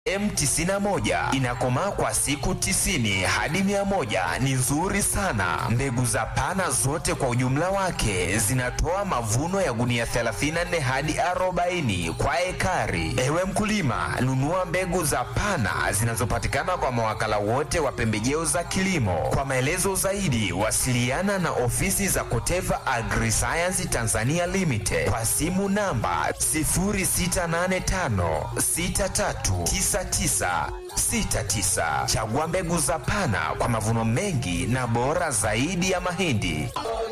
M91 inakomaa kwa siku tisini hadi mia moja ni nzuri sana. Mbegu za pana zote kwa ujumla wake zinatoa mavuno ya gunia 34 hadi 40 kwa ekari. Ewe mkulima, nunua mbegu za pana zinazopatikana kwa mawakala wote wa pembejeo za kilimo. Kwa maelezo zaidi, wasiliana na ofisi za Koteva Agriscience Tanzania Limited kwa simu namba 0685 63 9969. Chagua mbegu za Pana kwa mavuno mengi na bora zaidi ya mahindi.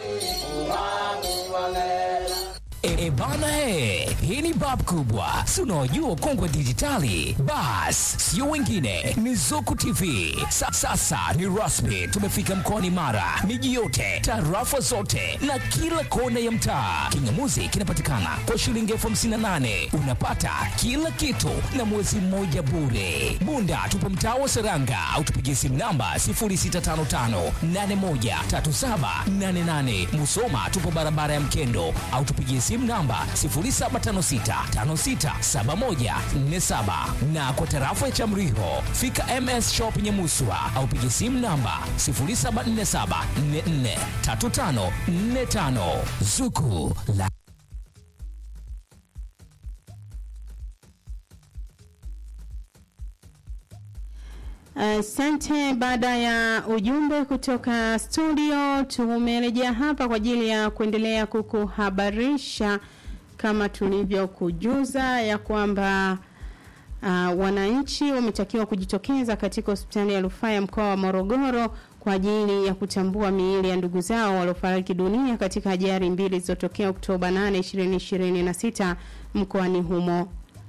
E, e bana e, hii ni bab kubwa, si unaojua kongwe dijitali. Bas, sio wengine, ni Zuku TV. Sa, sasa ni rasmi, tumefika mkoani Mara, miji yote, tarafa zote na kila kona ya mtaa. Kingamuzi kinapatikana kwa shilingi elfu hamsini na nane unapata kila kitu na mwezi mmoja bure. Bunda tupo mtaa wa Seranga au tupigie simu namba 0655813788. Musoma tupo barabara ya Mkendo au tupigie simu namba 0756567147 na kwa tarafa ya Chamriho fika MS Shop Nyamuswa au pigie simu namba 0747443545 Zuku la Asante. baada ya ujumbe kutoka studio, tumerejea hapa kwa ajili ya kuendelea kukuhabarisha kama tulivyokujuza ya kwamba uh, wananchi wametakiwa kujitokeza katika hospitali ya rufaa ya mkoa wa Morogoro kwa ajili ya kutambua miili ya ndugu zao waliofariki dunia katika ajali mbili zilizotokea Oktoba 8, 2026 mkoani humo.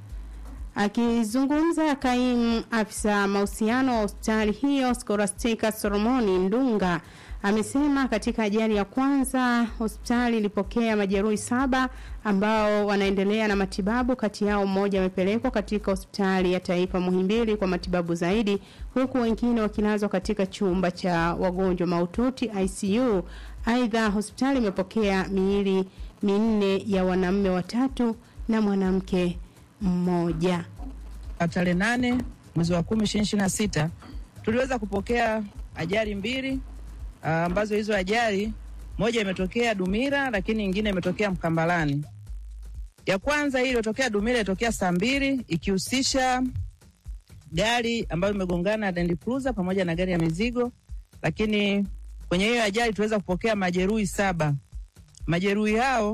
Akizungumza kaimu afisa mahusiano wa hospitali hiyo Scholastica Solomoni Ndunga amesema katika ajali ya kwanza hospitali ilipokea majeruhi saba ambao wanaendelea na matibabu. Kati yao mmoja amepelekwa katika hospitali ya taifa Muhimbili kwa matibabu zaidi, huku wengine wakilazwa katika chumba cha wagonjwa mahututi ICU. Aidha, hospitali imepokea miili minne ya wanaume watatu na mwanamke mmoja. Tarehe nane mwezi wa kumi ishirini ishirini na sita tuliweza kupokea ajali mbili ambazo hizo ajali moja imetokea Dumila, lakini nyingine imetokea Mkambalani. Ya kwanza hii iliyotokea Dumila ilitokea saa mbili ikihusisha gari ambayo imegongana Land Cruiser pamoja na gari ya mizigo, lakini kwenye hiyo ajali tuweza kupokea majeruhi saba. Majeruhi hao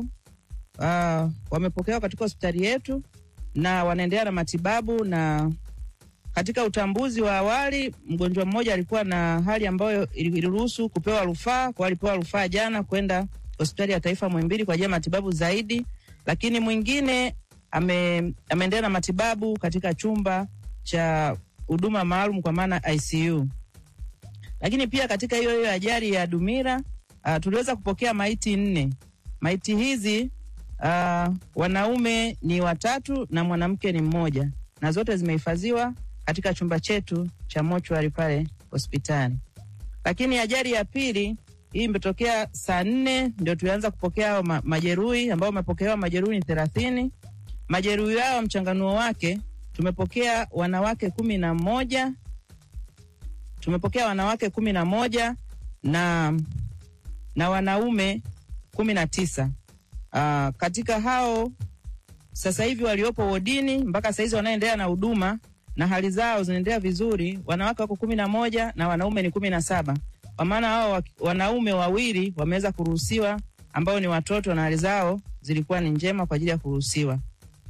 uh, wamepokewa katika hospitali yetu na wanaendelea na matibabu na katika utambuzi wa awali mgonjwa mmoja alikuwa na hali ambayo iliruhusu kupewa rufaa, kwa alipewa rufaa jana kwenda hospitali ya taifa Muhimbili kwa ajili ya matibabu zaidi, lakini mwingine ame, ameendelea na matibabu katika chumba cha huduma maalum kwa maana ICU. Lakini pia katika hiyo hiyo ajali ya Dumila uh, tuliweza kupokea maiti nne. Maiti hizi uh, wanaume ni watatu na mwanamke ni mmoja, na zote zimehifadhiwa katika chumba chetu cha mochwari pale hospitali. Lakini ajali ya pili hii imetokea saa nne ndio tulianza kupokea hao ma majeruhi ambao wamepokewa majeruhi ni thelathini. Majeruhi hao mchanganuo wake tumepokea wanawake kumi na moja tumepokea wanawake kumi na moja na, na wanaume kumi na tisa. Uh, katika hao sasa hivi waliopo wodini mpaka saizi wanaendelea na huduma na hali zao zinaendelea vizuri. Wanawake wako kumi na moja na wanaume ni kumi na saba kwa maana hao wanaume wawili wameweza kuruhusiwa ambao ni watoto na hali zao zilikuwa ni njema kwa ajili ya kuruhusiwa.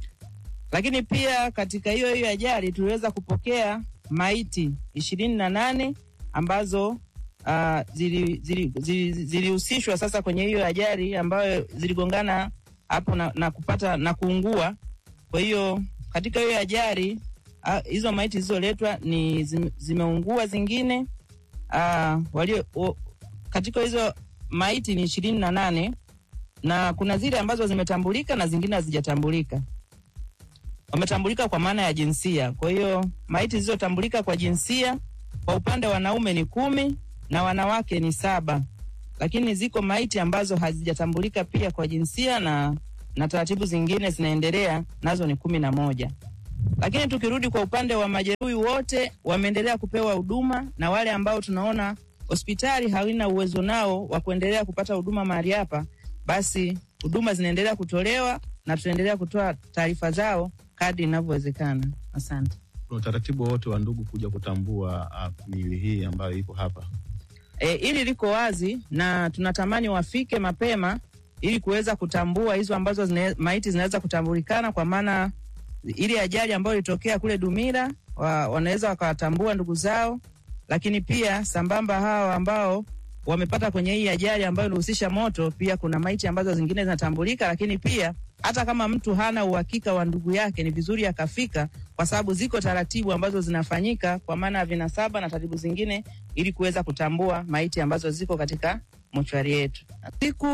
Lakini pia katika hiyo hiyo ajali tuliweza kupokea maiti ishirini na nane ambazo uh, zilihusishwa zili, zili, zili sasa kwenye hiyo ajali ambayo ziligongana hapo na, na kupata na kuungua. Kwa hiyo katika hiyo ajali hizo maiti zilizoletwa ni zime, zimeungua zingine uh, walio o, katika hizo maiti ni ishirini na nane na kuna zile ambazo zimetambulika na zingine hazijatambulika. Wametambulika kwa maana ya jinsia. Kwa hiyo maiti zilizotambulika kwa jinsia kwa upande wa wanaume ni kumi na wanawake ni saba, lakini ziko maiti ambazo hazijatambulika pia kwa jinsia na, na taratibu zingine zinaendelea nazo ni kumi na moja. Lakini tukirudi kwa upande wa majeruhi, wote wameendelea kupewa huduma, na wale ambao tunaona hospitali haina uwezo nao wa kuendelea kupata huduma mahali hapa, basi huduma zinaendelea kutolewa na tutaendelea kutoa taarifa zao kadri inavyowezekana. Asante. Kuna utaratibu wowote wa ndugu kuja kutambua uh, miili hii ambayo ipo hapa? E, hili liko wazi na tunatamani wafike mapema ili kuweza kutambua hizo ambazo zine, maiti zinaweza kutambulikana, kwa maana ile ajali ambayo ilitokea kule Dumila wa, wanaweza wakawatambua ndugu zao, lakini pia sambamba hawa ambao wamepata kwenye hii ajali ambayo ilihusisha moto, pia kuna maiti ambazo zingine zinatambulika, lakini pia hata kama mtu hana uhakika wa ndugu yake, ni vizuri akafika, kwa sababu ziko taratibu ambazo zinafanyika kwa maana ya vinasaba na taratibu zingine, ili kuweza kutambua maiti ambazo ziko katika mochwari yetu. Siku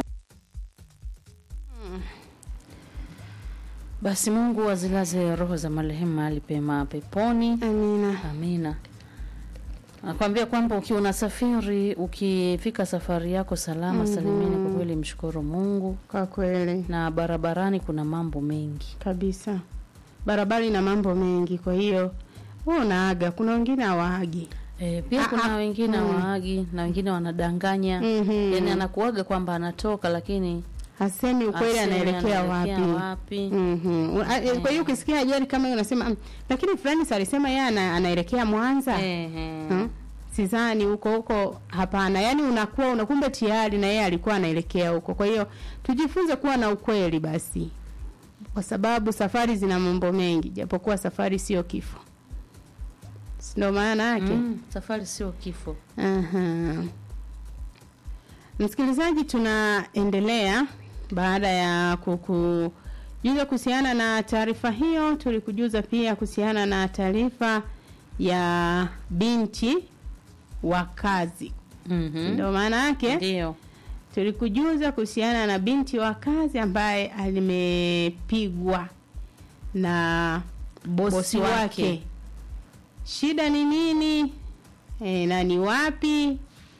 Basi Mungu azilaze roho za marehemu mahali pema peponi. Amina. Amina. Nakwambia kwamba ukiwa unasafiri, ukifika safari yako salama salimini, kwa kweli mshukuru Mungu. Kwa kweli Na barabarani kuna mambo mengi. kabisa, barabara ina mambo mengi, kwa hiyo wewe unaaga, kuna wengine hawaagi. E, pia Ah, kuna ah, wengine mm. waagi na wengine wanadanganya. Mhm. Yaani anakuaga kwamba anatoka lakini Hasemi ukweli, asemi anaelekea anaelekea wapi? wapi. Mhm. A- e, Kwa hiyo ukisikia ajali kama hiyo unasema "Mm, lakini fulani si alisema yeye ana, anaelekea Mwanza. Ehe. Hmm? Sidhani huko huko, hapana. Yaani unakuwa unakumbe tayari na yeye alikuwa anaelekea huko. Kwa hiyo tujifunze kuwa na ukweli basi, kwa sababu safari zina mambo mengi, japokuwa safari sio kifo, Si ndio maana yake. Mm, safari sio kifo. Aha. Msikilizaji, tunaendelea baada ya kukujuza kuhusiana na taarifa hiyo. Tulikujuza pia kuhusiana na taarifa ya binti wa kazi, Mhm. ndio maana yake. Ndio. Tulikujuza kuhusiana na binti wa kazi ambaye alimepigwa na Bosi bosi wake. wake. Shida ni nini? E, na ni wapi?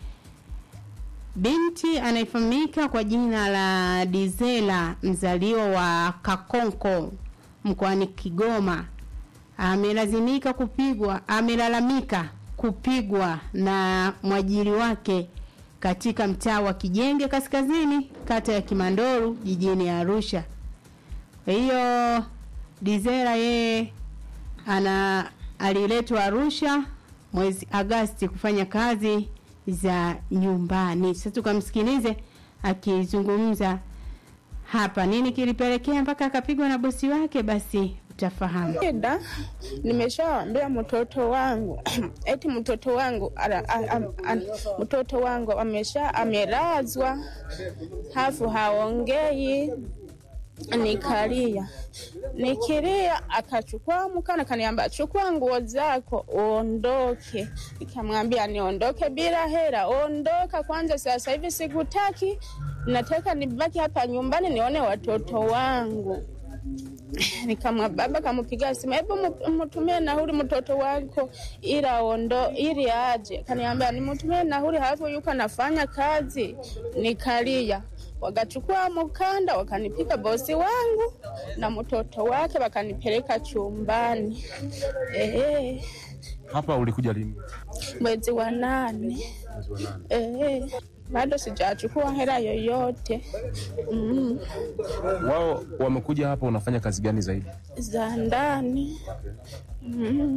Binti anayefahamika kwa jina la Dizela, mzaliwa wa Kakonko mkoani Kigoma, amelazimika kupigwa, amelalamika kupigwa na mwajiri wake katika mtaa wa Kijenge Kaskazini, kata ya Kimandoru, jijini Arusha. Kwa hiyo Dizera yeye ana aliletwa Arusha mwezi Agasti kufanya kazi za nyumbani. Sasa tukamsikilize akizungumza hapa, nini kilipelekea mpaka akapigwa na bosi wake, basi utafahamu. Shida nimeshaambia mtoto wangu eti mtoto wangu ara, a, a, a, mtoto wangu amesha amelazwa, hafu haongei, nikalia nikilia, akachukua mkana kaniambia, chukua nguo zako uondoke. Nikamwambia niondoke bila hela, ondoka kwanza, sasa hivi sikutaki, nataka nibaki hapa nyumbani nione watoto wangu nikamwa baba kamupiga simu, hebu mu- mtumie nauli mtoto wako ili aondo ili aje. Kaniambia nimtumie nauli, halafu yuko anafanya kazi. Nikalia, wakachukua mkanda wakanipiga bosi wangu na mtoto wake wakanipeleka chumbani. Ehe, Hapa ulikuja lini? mwezi wa nane. Ehe, bado sijachukua hela yoyote mm, Wao wamekuja hapa, unafanya kazi gani zaidi? za ndani mm.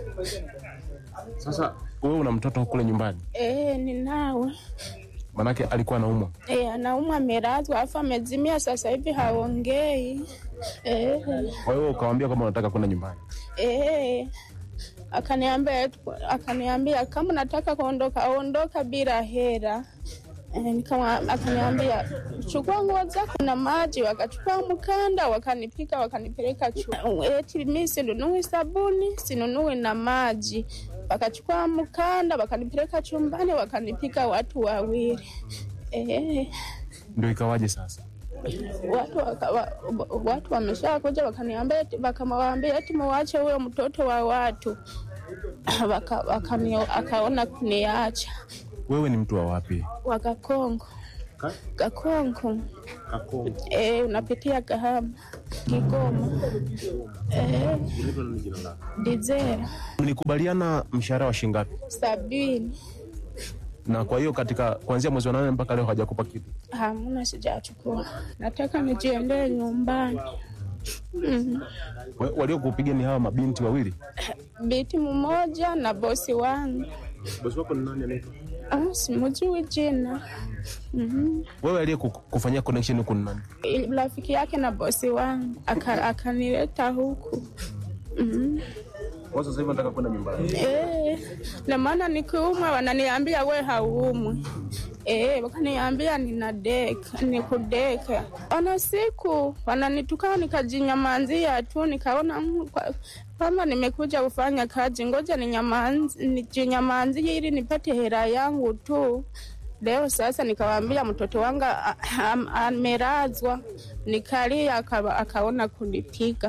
Sasa wewe una mtoto kule nyumbani, Eh, ninawe. manake alikuwa anaumwa. Eh, anaumwa amelazwa afu amezimia sasa hivi haongei. Eh, Kwa hiyo ukawambia kwamba unataka kwenda nyumbani. eh. Akaniambia akaniambia kama nataka kuondoka ondoka bila hela. Eh, nikama akaniambia chukua nguo zako na maji, wakachukua mkanda wakanipika wakanipeleka chuo. Eti mimi sinunui sabuni, sinunui na maji. Wakachukua mkanda wakanipeleka chumbani wakanipika watu wawili. Eh, Ndio ikawaje sasa? watu waka, wa, watu wameshakuja wakaniambia eti- wakamwambia eti muache huyo mtoto wa watu waka, wakani, akaona kuniacha Wewe ni mtu wa wapi? wakakongo Ka? Kakonko Kakongo. eh, unapitia Kahama, Kigoma eh, Unaitwa nani jina lako? Dizera Mlikubaliana mshahara wa shilingi ngapi? sabini, Na kwa hiyo katika kuanzia mwezi wa nane mpaka leo hajakupa kitu. hamna, sijachukua. Nataka nijiendee nyumbani. mm. Wa- Waliokupiga ni hawa mabinti wawili. Biti mmoja na bosi wangu Bosi wako ni nani anaitwa? ah, simujui jina mm Wewe aliyekufanyia connection huku ni nani? rafiki yake na bosi wangu aka- akanileta huku mm Kwa sasa hivi nataka kwenda nyumbani. Eh, na maana nikiumwa wananiambia we hauumwi. Eh, wakaniambia ninadeka, nikudeka. Ona siku wananitukana nikajinyamanzia tu nikaona mm, kwa- kama nimekuja kufanya kazi ngoja ninyamanzi- nijinyamanzie ili nipate hela yangu tu. Leo sasa nikawaambia mtoto wangu a- am- amelazwa, nikalia aka- akaona kunipiga.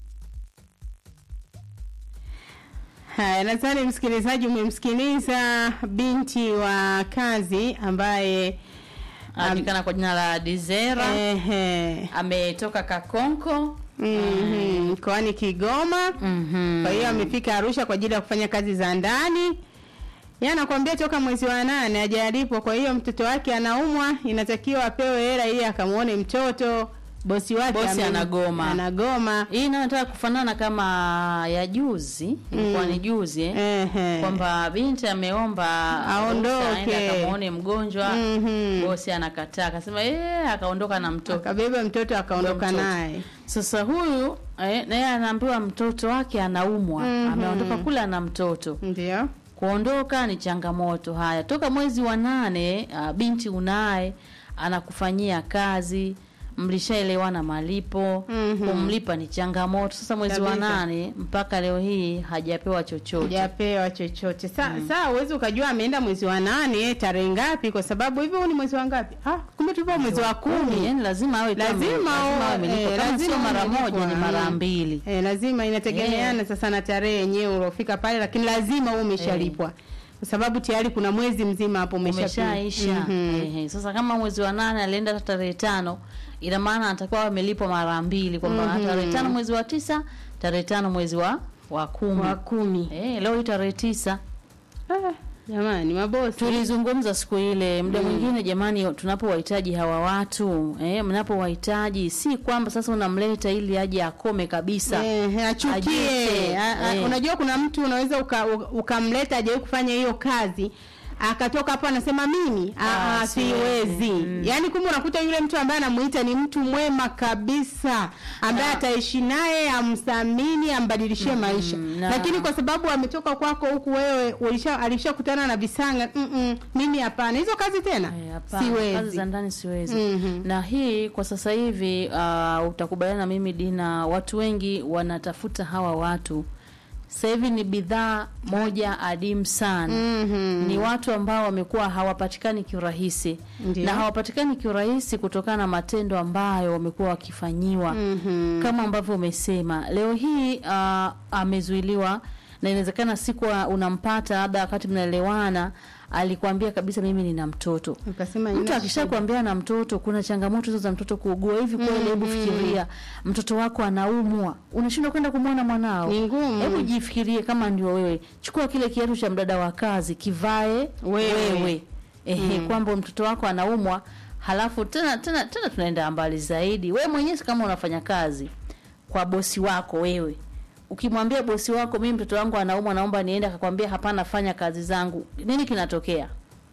Haya, nadhani msikilizaji umemsikiliza binti wa kazi ambaye anajulikana kwa jina la Dizera ehe, ametoka Kakonko mhm, mkoani Kigoma. Mhm. Kwa hiyo amefika Arusha kwa ajili ya kufanya kazi za ndani. Yeye anakuambia toka mwezi wa nane hajalipwa, kwa hiyo mtoto wake anaumwa, inatakiwa apewe hela ili akamuone mtoto. Bosi wake Bosi ame- anagoma. anagoma. hii inayotaka kufanana kama ya juzi ilikuwa ni juzi eh? Ehe. kwamba binti ameomba Aondoke. ruhusa aende akamwone mgonjwa Mhm. bosi anakataa akasema yeye akaondoka na mtoto Akabeba mtoto akaondoka Mtoto. naye. sasa huyu eh, naye anaambiwa mtoto wake anaumwa Mhm. ameondoka kule ana mtoto Ndio. kuondoka ni changamoto haya toka mwezi wa nane uh, binti unaye anakufanyia kazi mlishaelewana malipo Mhm. kumlipa ni changamoto sasa mwezi wa Kabisa. nane mpaka leo hii hajapewa chochote Hajapewa chochote. Sa, Saa huwezi ukajua ameenda mwezi wa nane tarehe ngapi, kwa sababu hivyo huu ni mwezi wa ngapi? Ah, kumbe tupo mwezi wa kumi. yani lazima awe kama- Lazima lazima awe o- amelipwa. eh, kama lazima sio mara amelipwa, moja ni mara mm. mbili Eh, lazima inategemeana sasa na tarehe yenyewe uliofika pale, lakini lazima uwe umeshalipwa kwa sababu tayari kuna mwezi mzima hapo umeshapita. umeshaisha Mhm. Ehe. sasa kama mwezi wa nane alienda hata tarehe tano ina maana atakuwa awe amelipwa mara mbili kwamba Mhm. tarehe tano mwezi wa tisa tarehe tano mwezi wa wa kumi wa kumi. Eh, leo hii tarehe tisa Ah, jamani mabosi. tulizungumza siku ile muda mwingine jamani tunapowahitaji hawa watu eh, mnapowahitaji si kwamba sasa unamleta ili aje akome kabisa Eh, achukie. Ajute. A- a- Eh. Unajua kuna mtu unaweza uka- u- ukamleta ajawahi kufanya hiyo kazi akatoka hapo anasema mimi ah, Ah, ah, siwezi. siwezi. Mm. Yaani kumbe unakuta yule mtu ambaye anamuita ni mtu mwema kabisa ambaye Ah. ataishi naye amthamini ambadilishie maisha. na- Lakini kwa sababu ametoka kwako huku wewe ulisha alishakutana na visanga mm -mm, mimi hapana. Hizo kazi tena Eh, hapana, kazi siwezi. za ndani siwezi Mhm. na hii kwa sasa hivi uh, utakubaliana na mimi Dina, watu wengi wanatafuta hawa watu sasa hivi ni bidhaa moja adimu sana Mhm. ni watu ambao wamekuwa hawapatikani kiurahisi Ndio. na hawapatikani kiurahisi kutokana na matendo ambayo wamekuwa wakifanyiwa Mhm. kama ambavyo umesema leo hii uh, amezuiliwa na inawezekana siku unampata labda wakati mnaelewana alikwambia kabisa mimi nina mtoto Ukasema mtu ina akishakwambia na mtoto kuna changamoto hizo za mtoto kuugua hivi kweli hebu fikiria mtoto wako anaumwa unashindwa kwenda kumwona mwanao Ni ngumu. hebu jifikirie kama ndio wewe chukua kile kiatu cha mdada wa kazi kivae Wewe. wewe ehe kwamba mtoto wako anaumwa halafu tena tena tena tunaenda mbali zaidi wewe mwenyewe kama unafanya kazi kwa bosi wako wewe ukimwambia bosi wako mimi mtoto wangu anaumwa naomba niende akakwambia hapana fanya kazi zangu nini kinatokea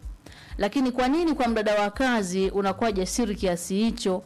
lakini kwa nini kwa mdada wa kazi unakuwa jasiri kiasi hicho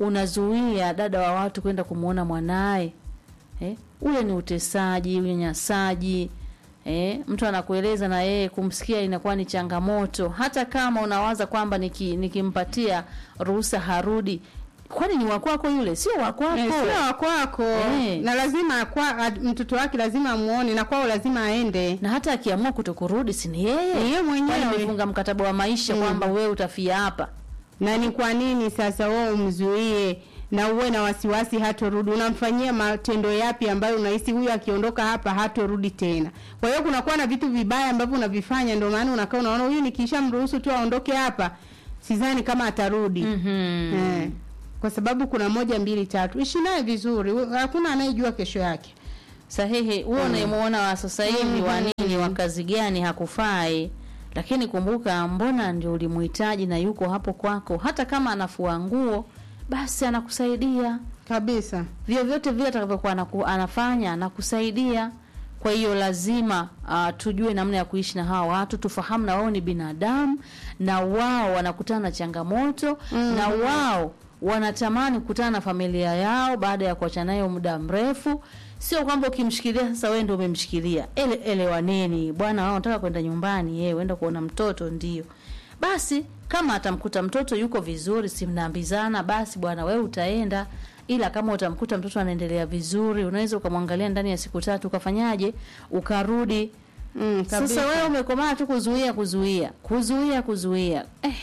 unazuia dada wa watu kwenda kumwona mwanaye eh? ule ni utesaji unyanyasaji eh? mtu anakueleza na yeye kumsikia inakuwa ni changamoto hata kama unawaza kwamba niki, nikimpatia ruhusa harudi kwani ni wakwako yule sio wakwako Eh, sio wa kwako Eh. na lazima kwa, a- mtoto wake lazima amuone na kwao lazima aende na hata akiamua kutokurudi si ni yeye Ni yeye mwenyewe. Kwani amefunga mkataba wa maisha kwamba wewe utafia hapa na ni kwa nini sasa wewe umzuie na uwe na wasiwasi hatorudi unamfanyia matendo yapi ambayo unahisi huyu akiondoka hapa hatorudi tena kwa hiyo kunakuwa na vitu vibaya ambavyo unavifanya ndio maana unakaa unaona huyu nikisha mruhusu tu aondoke hapa sidhani kama atarudi Mhm. eh, kwa sababu kuna moja mbili tatu ishi naye vizuri hakuna anayejua kesho yake sahihi huo unayemuona wa sasa hivi wa nini wa kazi gani hakufai lakini kumbuka mbona ndio ulimuhitaji na yuko hapo kwako hata kama anafua nguo basi anakusaidia kabisa vyovyote vile atakavyokuwa anaku, anafanya anakusaidia kwa hiyo lazima uh, tujue namna ya kuishi na hawa watu tufahamu na wao ni binadamu na wao wanakutana na changamoto mm. na wao wanatamani kukutana na familia yao baada ya kuachana nayo muda mrefu sio kwamba ukimshikilia sasa wewe ndio umemshikilia ele elewaneni bwana wao nataka kwenda nyumbani yeye uenda kuona mtoto ndio basi kama atamkuta mtoto yuko vizuri si mnaambizana basi bwana wewe utaenda ila kama utamkuta mtoto anaendelea vizuri unaweza ukamwangalia ndani ya siku tatu ukafanyaje ukarudi mm, sasa wewe umekomaa tu kuzuia kuzuia kuzuia kuzuia eh,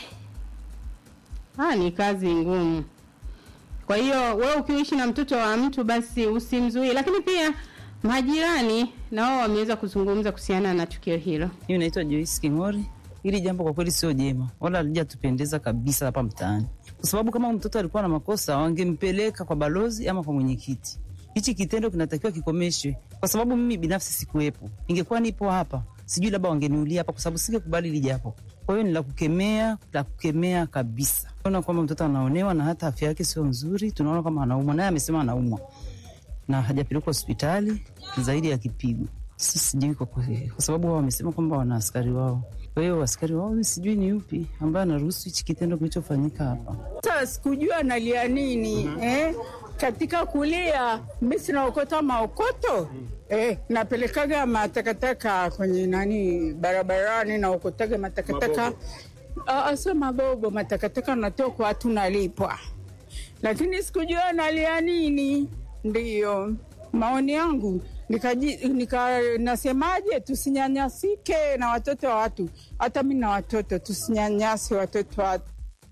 Ah, ni kazi ngumu. Kwa hiyo wewe ukiishi na mtoto wa mtu basi usimzuie, lakini pia majirani na wao wameweza kuzungumza kuhusiana na tukio hilo. Mimi naitwa Joyce King'ori. Hili jambo kwa kweli sio jema, wala halijatupendeza kabisa hapa mtaani, kwa sababu kama mtoto alikuwa na makosa wangempeleka kwa balozi ama kwa mwenyekiti. Hichi kitendo kinatakiwa kikomeshwe, kwa sababu mimi binafsi sikuwepo. Ingekuwa nipo hapa, sijui labda wangeniulia hapa, kwa sababu singekubali hili jambo. Kwa hiyo ni la kukemea, la kukemea kabisa. Tunaona kwamba mtoto anaonewa na hata afya yake sio nzuri, tunaona kama anaumwa, naye amesema anaumwa na hajapelekwa hospitali zaidi ya kipigo. Sasa sijui kwa kweli, kwa sababu wao wamesema kwamba wana askari wao. Kwa hiyo askari wao mi sijui ni yupi ambaye anaruhusu hichi kitendo kilichofanyika hapa. Sasa sikujua nalia nini eh? Katika kulia mi sinaokota maokoto eh, napelekaga matakataka kwenye nani barabarani, naokotaga matakataka asa magogo matakataka natoa kwa watu nalipwa, lakini sikujua nalia nini. Ndiyo maoni yangu nikaji, nika, nasemaje, tusinyanyasike na watoto wa watu. Hata mi na watoto, tusinyanyase watoto wa watu.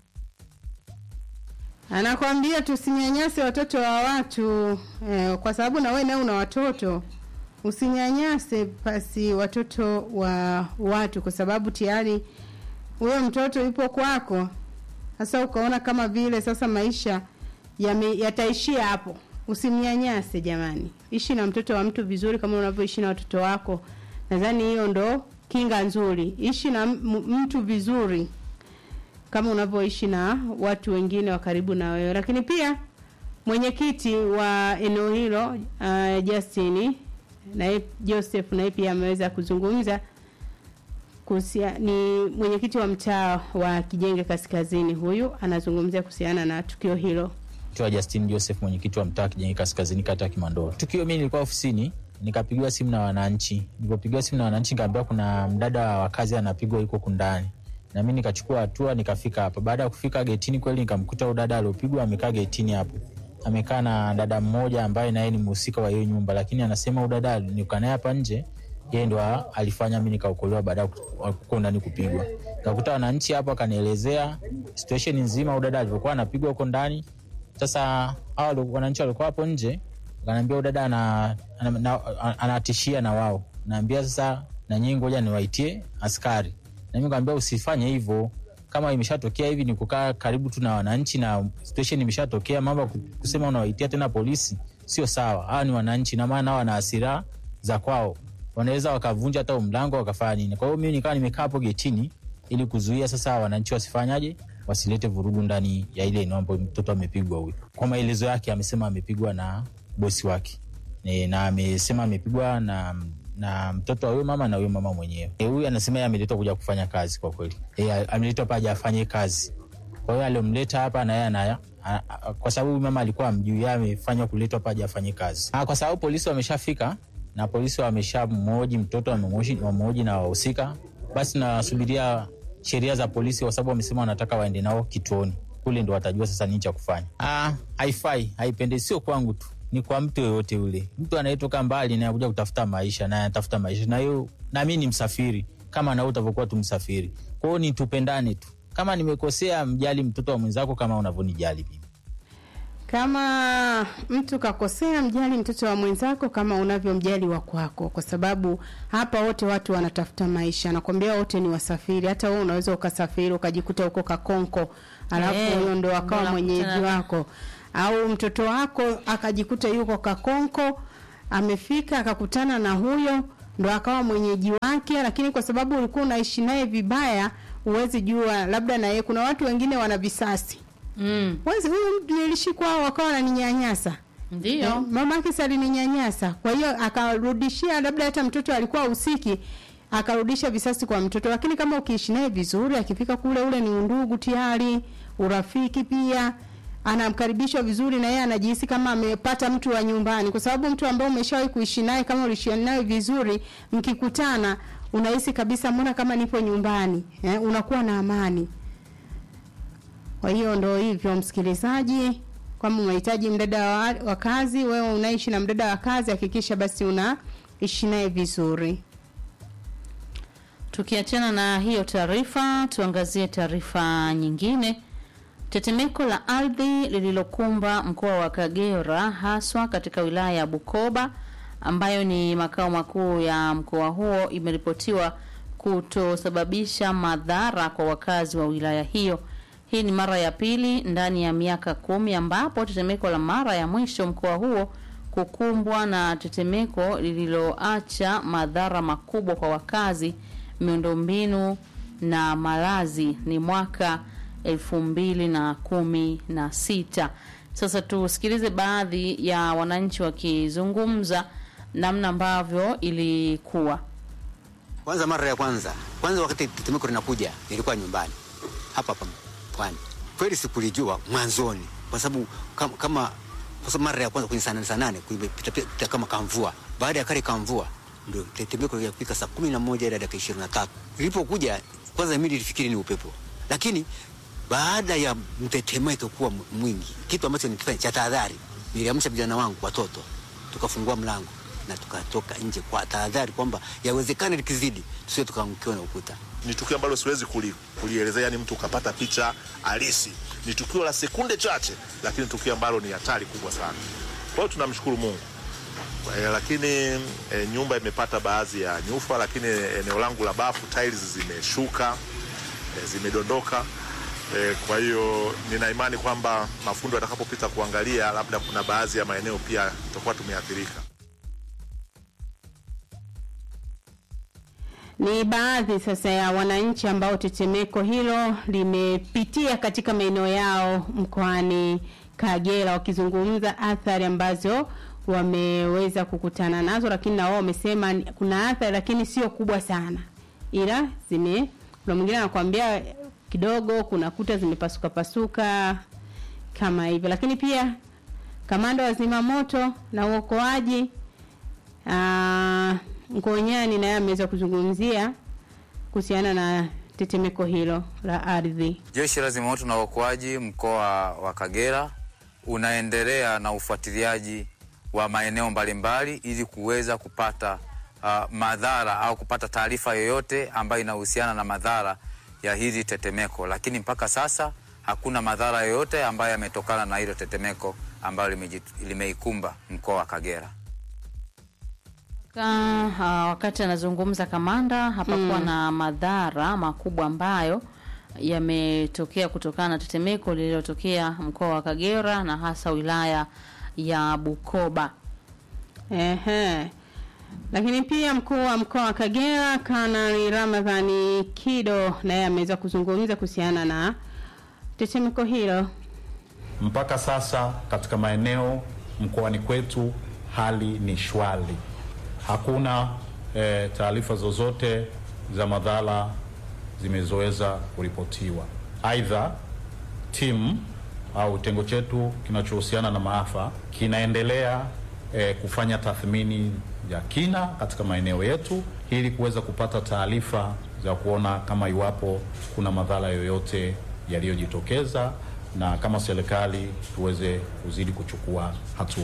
Anakwambia tusinyanyase watoto wa watu eh, kwa sababu na wewe nawe una watoto. Usinyanyase basi watoto wa watu, kwa sababu tayari huyo mtoto yupo kwako. Sasa ukaona kama vile sasa maisha yame, yataishia hapo. Usimnyanyase jamani, ishi na mtoto wa mtu vizuri kama unavyoishi na watoto wako. Nadhani hiyo ndo kinga nzuri. Ishi na m- mtu vizuri kama unavyoishi na watu wengine wa karibu na wewe. Lakini pia mwenyekiti wa eneo hilo uh, Justin naye Joseph naye pia ameweza kuzungumza kuhusia, ni mwenyekiti wa mtaa wa Kijenge Kaskazini. Huyu anazungumzia kuhusiana na tukio hilo. Naitwa Justin Joseph, mwenyekiti wa mtaa Kijenge Kaskazini, kata ya Kimandolo. Tukio, mimi nilikuwa ofisini, nikapigiwa simu na wananchi. Nilipopigiwa simu na wananchi, nikaambiwa kuna mdada wa kazi anapigwa yuko kundani, na mimi nikachukua hatua, nikafika hapa. Baada ya kufika getini, kweli nikamkuta huyo dada aliopigwa amekaa getini hapo, amekaa na dada mmoja ambaye naye ni mhusika wa hiyo nyumba, lakini anasema huyo dada nilikaa naye hapa nje yeye ndo a- alifanya mimi nikaokolewa baada ya ku- kuko ndani kupigwa. Nikakuta wananchi hapo, akanielezea situation nzima, huyo dada alivyokuwa anapigwa huko ndani. Sasa hao walio- wananchi walikuwa hapo nje, wakaniambia huyo dada ana- ana- na- anatishia na wao, naambia sasa na nyinyi ngoja niwaitie askari, na mimi nikamwambia usifanye hivyo kama imeshatokea hivi ni kukaa karibu tu na wananchi na situation imeshatokea, mambo ya ku- kusema unawaitia tena polisi sio sawa. Hawa ni wananchi, na maana wana hasira za kwao, wanaweza wakavunja hata huo mlango wakafanya nini. Kwa hiyo mimi nikawa nimekaa hapo getini ili kuzuia sasa wananchi wasifanyaje, wasilete vurugu ndani ya ile eneo ambayo mtoto amepigwa. Huyu kwa maelezo yake amesema amepigwa na bosi wake e, na amesema amepigwa na na mtoto wa huyo mama na huyo mama mwenyewe. Eh, Huyu anasema yeye ameletwa kuja kufanya kazi kwa kweli. E, ameletwa hapa aje afanye kazi. Kwa hiyo aliomleta hapa na yeye anaya a- a- kwa sababu huyu mama alikuwa amjui, yeye amefanywa kuletwa hapa aje afanye kazi. Ah, kwa sababu polisi wameshafika na polisi wameshamhoji mtoto, wamemhoji wamemhoji na wahusika, basi nasubiria sheria za polisi, kwa sababu wamesema wanataka waende nao kituoni kule, ndo watajua sasa nini cha kufanya. Ah, haifai, haipendezi, sio kwangu tu ni kwa mtu yoyote ule. Mtu anayetoka mbali na kuja kutafuta maisha na anatafuta maisha, na hiyo na mimi ni msafiri kama na wewe utavyokuwa tu msafiri. Kwa hiyo ni tupendane tu. Kama nimekosea, mjali mtoto wa mwenzako kama unavyonijali mimi. Kama mtu kakosea, mjali mtoto wa mwenzako kama unavyomjali wa kwako, kwa sababu hapa wote watu wanatafuta maisha. Nakwambia wote ni wasafiri. Hata wewe unaweza ukasafiri ukajikuta huko Kakonko, alafu Eh, huyo ndo akawa ndo mwenyeji nakutana- wako, au mtoto wako akajikuta yuko Kakonko, amefika akakutana na huyo ndo akawa mwenyeji wake, lakini kwa sababu ulikuwa unaishi naye vibaya, huwezi jua, labda na yeye. Kuna watu wengine wana visasi Mm. Wezi huyu niliishi kwao wakawa wananinyanyasa. Ndio. Eh, mama yake si alininyanyasa. Kwa hiyo akarudishia labda hata mtoto alikuwa usiki akarudisha visasi kwa mtoto, lakini kama ukiishi naye vizuri, akifika kule, ule ni undugu tayari, urafiki pia anamkaribishwa vizuri na yeye anajihisi kama amepata mtu wa nyumbani, kwa sababu mtu ambaye umeshawahi kuishi naye, kama uliishi naye vizuri, mkikutana unahisi kabisa, mbona kama nipo nyumbani eh, unakuwa na amani. Kwa hiyo ndo hivyo, msikilizaji, kama unahitaji mdada wa, wa kazi, wewe unaishi na mdada wa kazi, hakikisha basi unaishi naye vizuri. Tukiachana na hiyo taarifa, tuangazie taarifa nyingine. Tetemeko la ardhi lililokumba mkoa wa Kagera haswa katika wilaya ya Bukoba ambayo ni makao makuu ya mkoa huo imeripotiwa kutosababisha madhara kwa wakazi wa wilaya hiyo. Hii ni mara ya pili ndani ya miaka kumi ambapo tetemeko la mara ya mwisho mkoa huo kukumbwa na tetemeko lililoacha madhara makubwa kwa wakazi, miundombinu na malazi ni mwaka elfu mbili na kumi na sita. Sasa tusikilize baadhi ya wananchi wakizungumza namna ambavyo ilikuwa. Kwanza mara ya kwanza kwanza, wakati tetemeko linakuja nilikuwa nyumbani hapa hapa pwani. Kweli sikulijua mwanzoni, kwa sababu kama, kama kwa sababu mara ya kwanza kwenye saa nane saa nane kulipita pita kama kamvua. Baada ya kale kamvua ndio tetemeko lilifika saa kumi na moja ila dakika ishirini na tatu ilipokuja. Kwanza mimi nilifikiri ni upepo, lakini baada ya mtetemeko kuwa mwingi, kitu ambacho nikifanya cha tahadhari, niliamsha vijana wangu watoto, tukafungua mlango na tukatoka nje kwa tahadhari kwamba yawezekana likizidi tusiwe tukaangukiwa na ukuta. Ni tukio ambalo siwezi kuli, kulielezea, yani mtu ukapata picha halisi. Ni tukio la sekunde chache, lakini tukio ambalo ni hatari kubwa sana. Kwa hiyo tunamshukuru Mungu e, lakini e, nyumba imepata baadhi ya nyufa, lakini eneo langu la bafu tiles zimeshuka e, zimedondoka. E, kwa hiyo nina imani kwamba mafundo yatakapopita kuangalia, labda kuna baadhi ya maeneo pia tutakuwa tumeathirika. Ni baadhi sasa ya wananchi ambao tetemeko hilo limepitia katika maeneo yao mkoani Kagera, wakizungumza athari ambazo wameweza kukutana nazo, lakini na wao wamesema ni- kuna athari lakini sio kubwa sana, ila zime kuna mwingine anakuambia kidogo, kuna kuta zimepasuka pasuka kama hivyo, lakini pia kamanda wa zimamoto na uokoaji Ah, Ngonyani naye ameweza kuzungumzia kuhusiana na tetemeko hilo la ardhi. Jeshi la Zimamoto na Uokoaji mkoa wa Kagera unaendelea na ufuatiliaji wa maeneo mbalimbali ili kuweza kupata uh, madhara au kupata taarifa yoyote ambayo inahusiana na madhara ya hili tetemeko, lakini mpaka sasa hakuna madhara yoyote ambayo yametokana na hilo tetemeko ambalo limeji- limeikumba mkoa wa Kagera. Ka, uh, wakati anazungumza kamanda hapakuwa Mm. na madhara makubwa ambayo yametokea kutokana na tetemeko lililotokea mkoa wa Kagera na hasa wilaya ya Bukoba. Ehe. Lakini pia mkuu wa mkoa wa Kagera Kanali Ramadhani Kido naye ameweza kuzungumza kuhusiana na tetemeko hilo. Mpaka sasa katika maeneo mkoani kwetu hali ni shwari, hakuna e, taarifa zozote za madhara zimezoweza kuripotiwa. Aidha, timu au kitengo chetu kinachohusiana na maafa kinaendelea e, kufanya tathmini ya kina katika maeneo yetu ili kuweza kupata taarifa za kuona kama iwapo kuna madhara yoyote yaliyojitokeza na kama serikali tuweze kuzidi kuchukua hatua.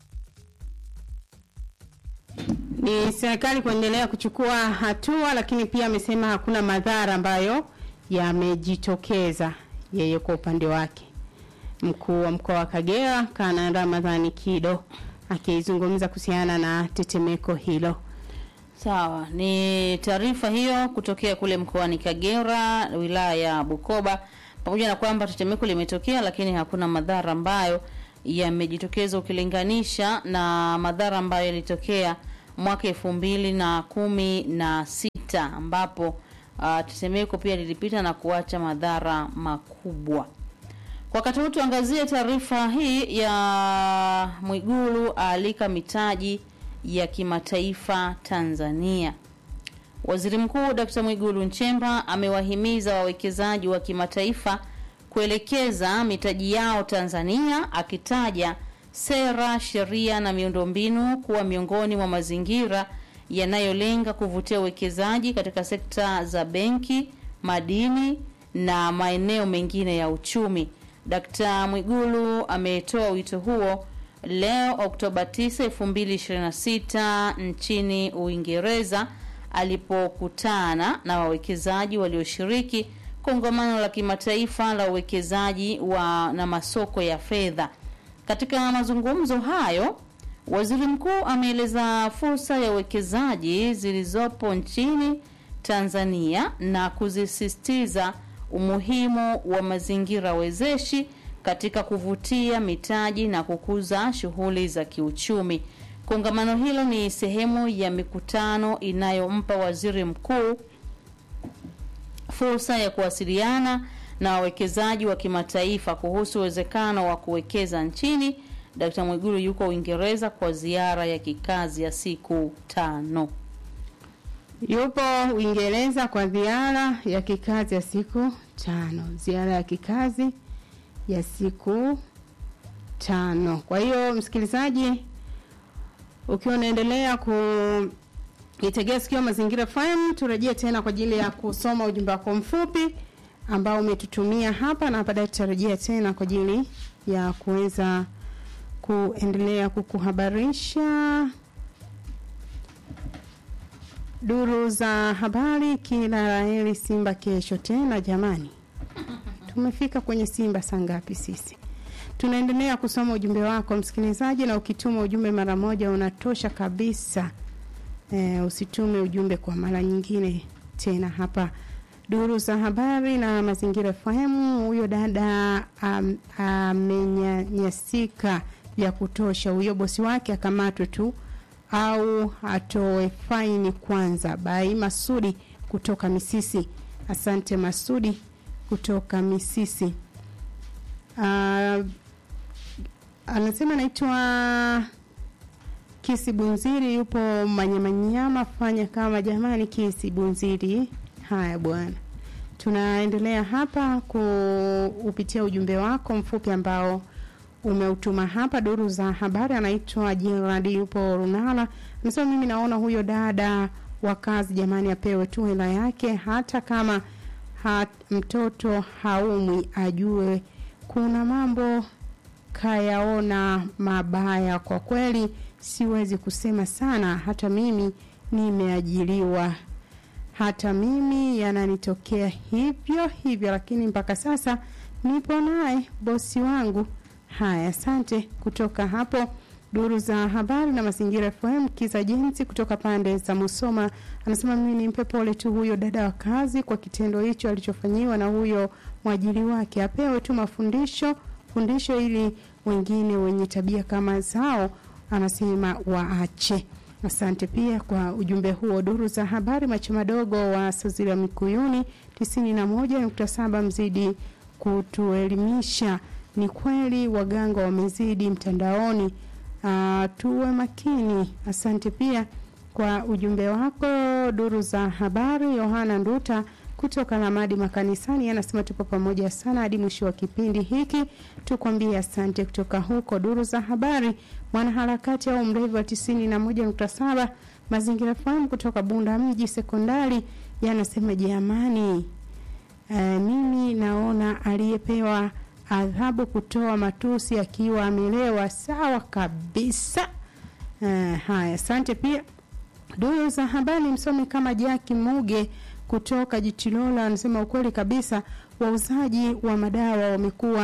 Ni serikali kuendelea kuchukua hatua, lakini pia amesema hakuna madhara ambayo yamejitokeza yeye kwa upande wake. Mkuu wa mkoa wa Kagera Kana Ramadhani Kido akizungumza kuhusiana na tetemeko hilo. Sawa, ni taarifa hiyo kutokea kule mkoani Kagera, wilaya ya Bukoba, pamoja na kwamba tetemeko limetokea, lakini hakuna madhara ambayo yamejitokeza ukilinganisha na madhara ambayo yalitokea mwaka elfu mbili na kumi na sita ambapo uh, tetemeko pia lilipita na kuacha madhara makubwa. Kwa wakati huu tuangazie taarifa hii ya Mwigulu aalika mitaji ya kimataifa Tanzania. Waziri Mkuu Dkt. Mwigulu Nchemba amewahimiza wawekezaji wa kimataifa kuelekeza mitaji yao Tanzania akitaja sera, sheria na miundombinu kuwa miongoni mwa mazingira yanayolenga kuvutia uwekezaji katika sekta za benki, madini na maeneo mengine ya uchumi. Dkt. Mwigulu ametoa wito huo leo Oktoba 9, 2026 nchini Uingereza alipokutana na wawekezaji walioshiriki kongamano la kimataifa la uwekezaji wa na masoko ya fedha. Katika mazungumzo hayo, waziri mkuu ameeleza fursa ya uwekezaji zilizopo nchini Tanzania na kuzisisitiza umuhimu wa mazingira wezeshi katika kuvutia mitaji na kukuza shughuli za kiuchumi. Kongamano hilo ni sehemu ya mikutano inayompa waziri mkuu fursa ya kuwasiliana na wawekezaji wa kimataifa kuhusu uwezekano wa kuwekeza nchini. Dkt. Mwigulu yuko Uingereza kwa ziara ya kikazi ya siku tano. Yupo Uingereza kwa ziara ya kikazi ya siku tano. Ziara ya kikazi ya siku tano. Kwa hiyo msikilizaji, ukiwa unaendelea ku itegea sikio Mazingira FM, turejee tena kwa ajili ya kusoma ujumbe wako mfupi ambao umetutumia hapa, na baadaye tutarejea tena kwa ajili ya kuweza kuendelea kukuhabarisha duru za habari. Kila laheri Simba kesho tena. Jamani, tumefika kwenye Simba saa ngapi sisi? Tunaendelea kusoma ujumbe wako msikilizaji, na ukituma ujumbe mara moja unatosha kabisa. E, usitume ujumbe kwa mara nyingine tena. Hapa duru za habari na mazingira fahamu, huyo dada am- amenyanyasika vya kutosha, huyo bosi wake akamatwe tu au atoe faini kwanza. Bai Masudi kutoka Misisi. Asante Masudi kutoka Misisi. Uh, anasema naitwa Kisi Bunziri, yupo Manyamanyama. Fanya kama jamani, Kisi Bunziri. Haya bwana, tunaendelea hapa kuupitia ujumbe wako mfupi ambao umeutuma hapa. Duru za habari, anaitwa Gerard, yupo Runala, anasema mimi naona huyo dada wa kazi jamani, apewe tu hela yake, hata kama hat, mtoto haumwi, ajue kuna mambo kayaona mabaya. Kwa kweli siwezi kusema sana, hata mimi nimeajiriwa, hata mimi yananitokea hivyo hivyo, lakini mpaka sasa nipo naye bosi wangu. Haya, asante kutoka hapo duru za habari na mazingira FM. Kiza Jensi kutoka pande za Musoma anasema mimi nimpe pole tu huyo dada wa kazi kwa kitendo hicho alichofanyiwa na huyo mwajiri wake, apewe tu mafundisho fundisho ili wengine wenye tabia kama zao anasema waache. Asante pia kwa ujumbe huo. Duru za habari, macho madogo wa Sazira Mikuyuni tisini na moja nukta saba mzidi kutuelimisha. Ni kweli waganga wamezidi mtandaoni. Uh, tuwe makini. Asante pia kwa ujumbe wako. Duru za habari, Yohana Nduta kutoka Lamadi makanisani anasema tupo pamoja sana hadi mwisho wa kipindi hiki, tukwambie asante. Kutoka huko duru za habari, mwanaharakati au mlevi wa tisini na moja nukta saba mazingira fahamu kutoka Bunda mji sekondari yanasema jamani, uh, mimi naona aliyepewa adhabu kutoa matusi akiwa amelewa sawa kabisa. Uh, haya, asante pia duru za habari msomi kama Jaki Muge kutoka Jitilola anasema ukweli kabisa, wauzaji wa madawa wamekuwa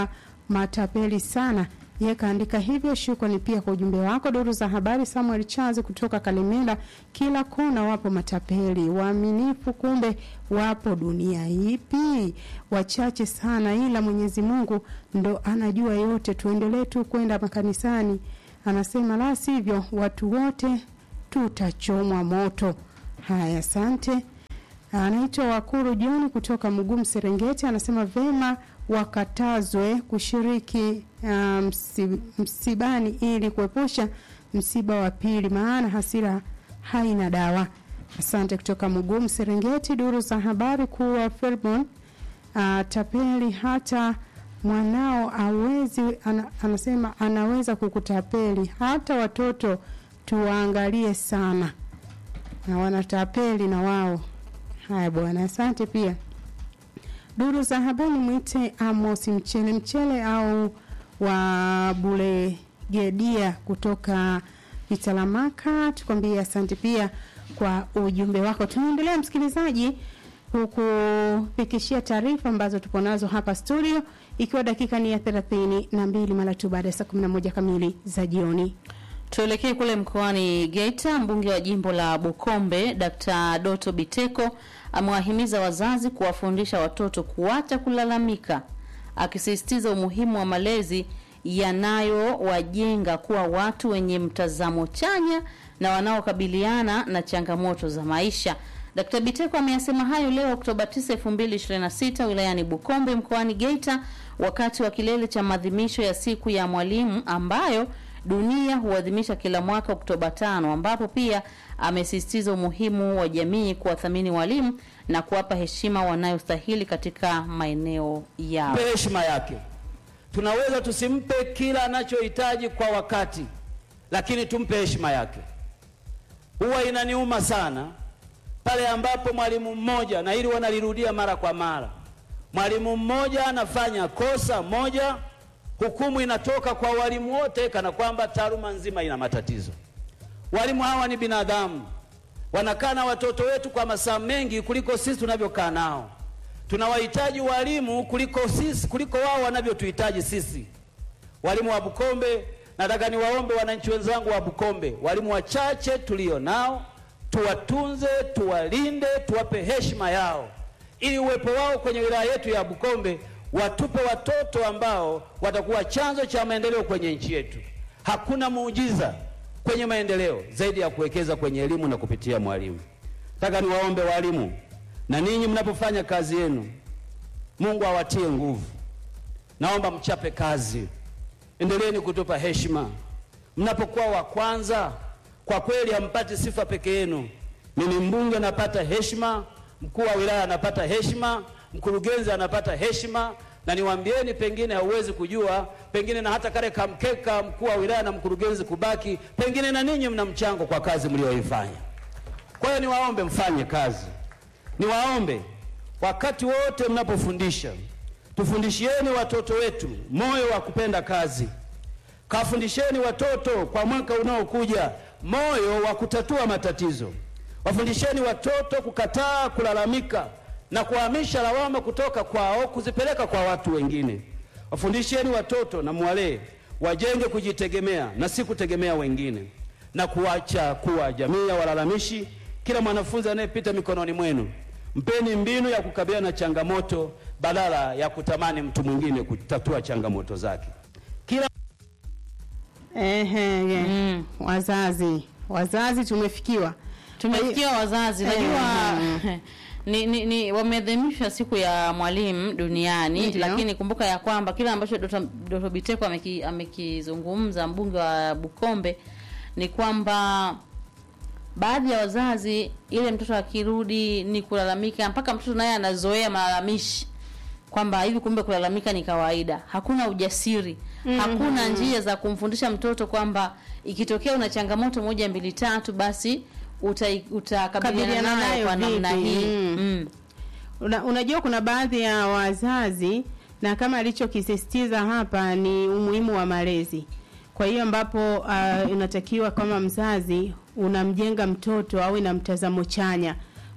matapeli sana. Yeye kaandika hivyo. Shukrani pia kwa ujumbe wako. Duru za habari, Samuel Charles kutoka Kalemela. Kila kona wapo matapeli waaminifu, kumbe wapo dunia ipi? Wachache sana, ila Mwenyezi Mungu ndo anajua yote. Tuendelee tu kwenda makanisani, anasema la sivyo watu wote tutachomwa moto. Haya, asante. Anaitwa Wakuru John kutoka Mugumu Serengeti, anasema vema wakatazwe kushiriki uh, msi, msibani ili kuepusha msiba wa pili, maana hasira haina dawa. Asante kutoka Mugumu Serengeti. Duru za habari kuwa Felbon uh, tapeli hata mwanao awezi ana, anasema anaweza kukutapeli. Hata watoto tuwaangalie sana, na wanatapeli na wao. Haya bwana, asante pia. Duru za habari mwite Amos Mchele Mchele au wa Bulegedia kutoka Italamaka, tukwambie asante pia kwa ujumbe wako. Tunaendelea msikilizaji, kukufikishia taarifa ambazo tupo nazo hapa studio, ikiwa dakika ni ya thelathini na mbili mara tu baada ya saa kumi na moja kamili za jioni. Tuelekee kule mkoani Geita. Mbunge wa jimbo la Bukombe Dr. Doto Biteko amewahimiza wazazi kuwafundisha watoto kuacha kulalamika, akisisitiza umuhimu wa malezi yanayowajenga kuwa watu wenye mtazamo chanya na wanaokabiliana na changamoto za maisha. Dkt. Biteko ameyasema hayo leo Oktoba 9, 2026 wilayani Bukombe mkoani Geita wakati wa kilele cha maadhimisho ya siku ya mwalimu ambayo dunia huadhimisha kila mwaka Oktoba tano, ambapo pia amesisitiza umuhimu wa jamii kuwathamini walimu na kuwapa heshima wanayostahili katika maeneo yao. Mpe heshima yake. Tunaweza tusimpe kila anachohitaji kwa wakati, lakini tumpe heshima yake. Huwa inaniuma sana pale ambapo mwalimu mmoja, na hili wanalirudia mara kwa mara, mwalimu mmoja anafanya kosa moja hukumu inatoka kwa walimu wote kana kwamba taaluma nzima ina matatizo. Walimu hawa ni binadamu, wanakaa na watoto wetu kwa masaa mengi kuliko sisi tunavyokaa nao. Tunawahitaji walimu kuliko sisi, kuliko wao wanavyotuhitaji sisi. Walimu wa Bukombe, nataka niwaombe wananchi wenzangu wa Bukombe, walimu wachache tulio nao tuwatunze, tuwalinde, tuwape heshima yao, ili uwepo wao kwenye wilaya yetu ya Bukombe watupe watoto ambao watakuwa chanzo cha maendeleo kwenye nchi yetu. Hakuna muujiza kwenye maendeleo zaidi ya kuwekeza kwenye elimu na kupitia mwalimu. Nataka niwaombe walimu, na ninyi mnapofanya kazi yenu, Mungu awatie nguvu. Naomba mchape kazi, endeleeni kutupa heshima. Mnapokuwa wa kwanza, kwa kweli hampati sifa peke yenu. Mimi mbunge napata heshima, mkuu wa wilaya anapata heshima, mkurugenzi anapata heshima, na niwaambieni, pengine hauwezi kujua, pengine na hata kale kamkeka mkuu wa wilaya na mkurugenzi kubaki, pengine na ninyi mna mchango kwa kazi mlioifanya. Kwa hiyo niwaombe mfanye kazi, niwaombe wakati wote mnapofundisha, tufundishieni watoto wetu moyo wa kupenda kazi. Kafundisheni watoto kwa mwaka unaokuja moyo wa kutatua matatizo. Wafundisheni watoto kukataa kulalamika na kuhamisha lawama kutoka kwao kuzipeleka kwa watu wengine. Wafundisheni watoto na mwalee wajenge kujitegemea na si kutegemea wengine, na kuacha kuwa jamii ya walalamishi. Kila mwanafunzi anayepita mikononi mwenu, mpeni mbinu ya kukabiliana na changamoto badala ya kutamani mtu mwingine kutatua changamoto zake. Kila Ehe, ye. Wazazi, wazazi tumefikiwa, Tumefikia wazazi, najua ni, ni, ni wameadhimisha siku ya mwalimu duniani Ndiyo. lakini kumbuka ya kwamba kile ambacho Dr. Dr. Biteko ameki- amekizungumza mbunge wa Bukombe ni kwamba baadhi ya wazazi ile mtoto akirudi ni kulalamika mpaka mtoto naye anazoea malalamishi kwamba hivi kumbe kulalamika ni kawaida hakuna ujasiri Mhm. hakuna njia za kumfundisha mtoto kwamba ikitokea una changamoto moja mbili tatu basi uta- utakabiliana Kabiliana nayo nayo kwa namna vipi? hii Mm. mm. Una, unajua kuna baadhi ya wazazi na kama alichokisisitiza hapa ni umuhimu wa malezi. Kwa hiyo ambapo uh, inatakiwa kama mzazi unamjenga mtoto awe na mtazamo chanya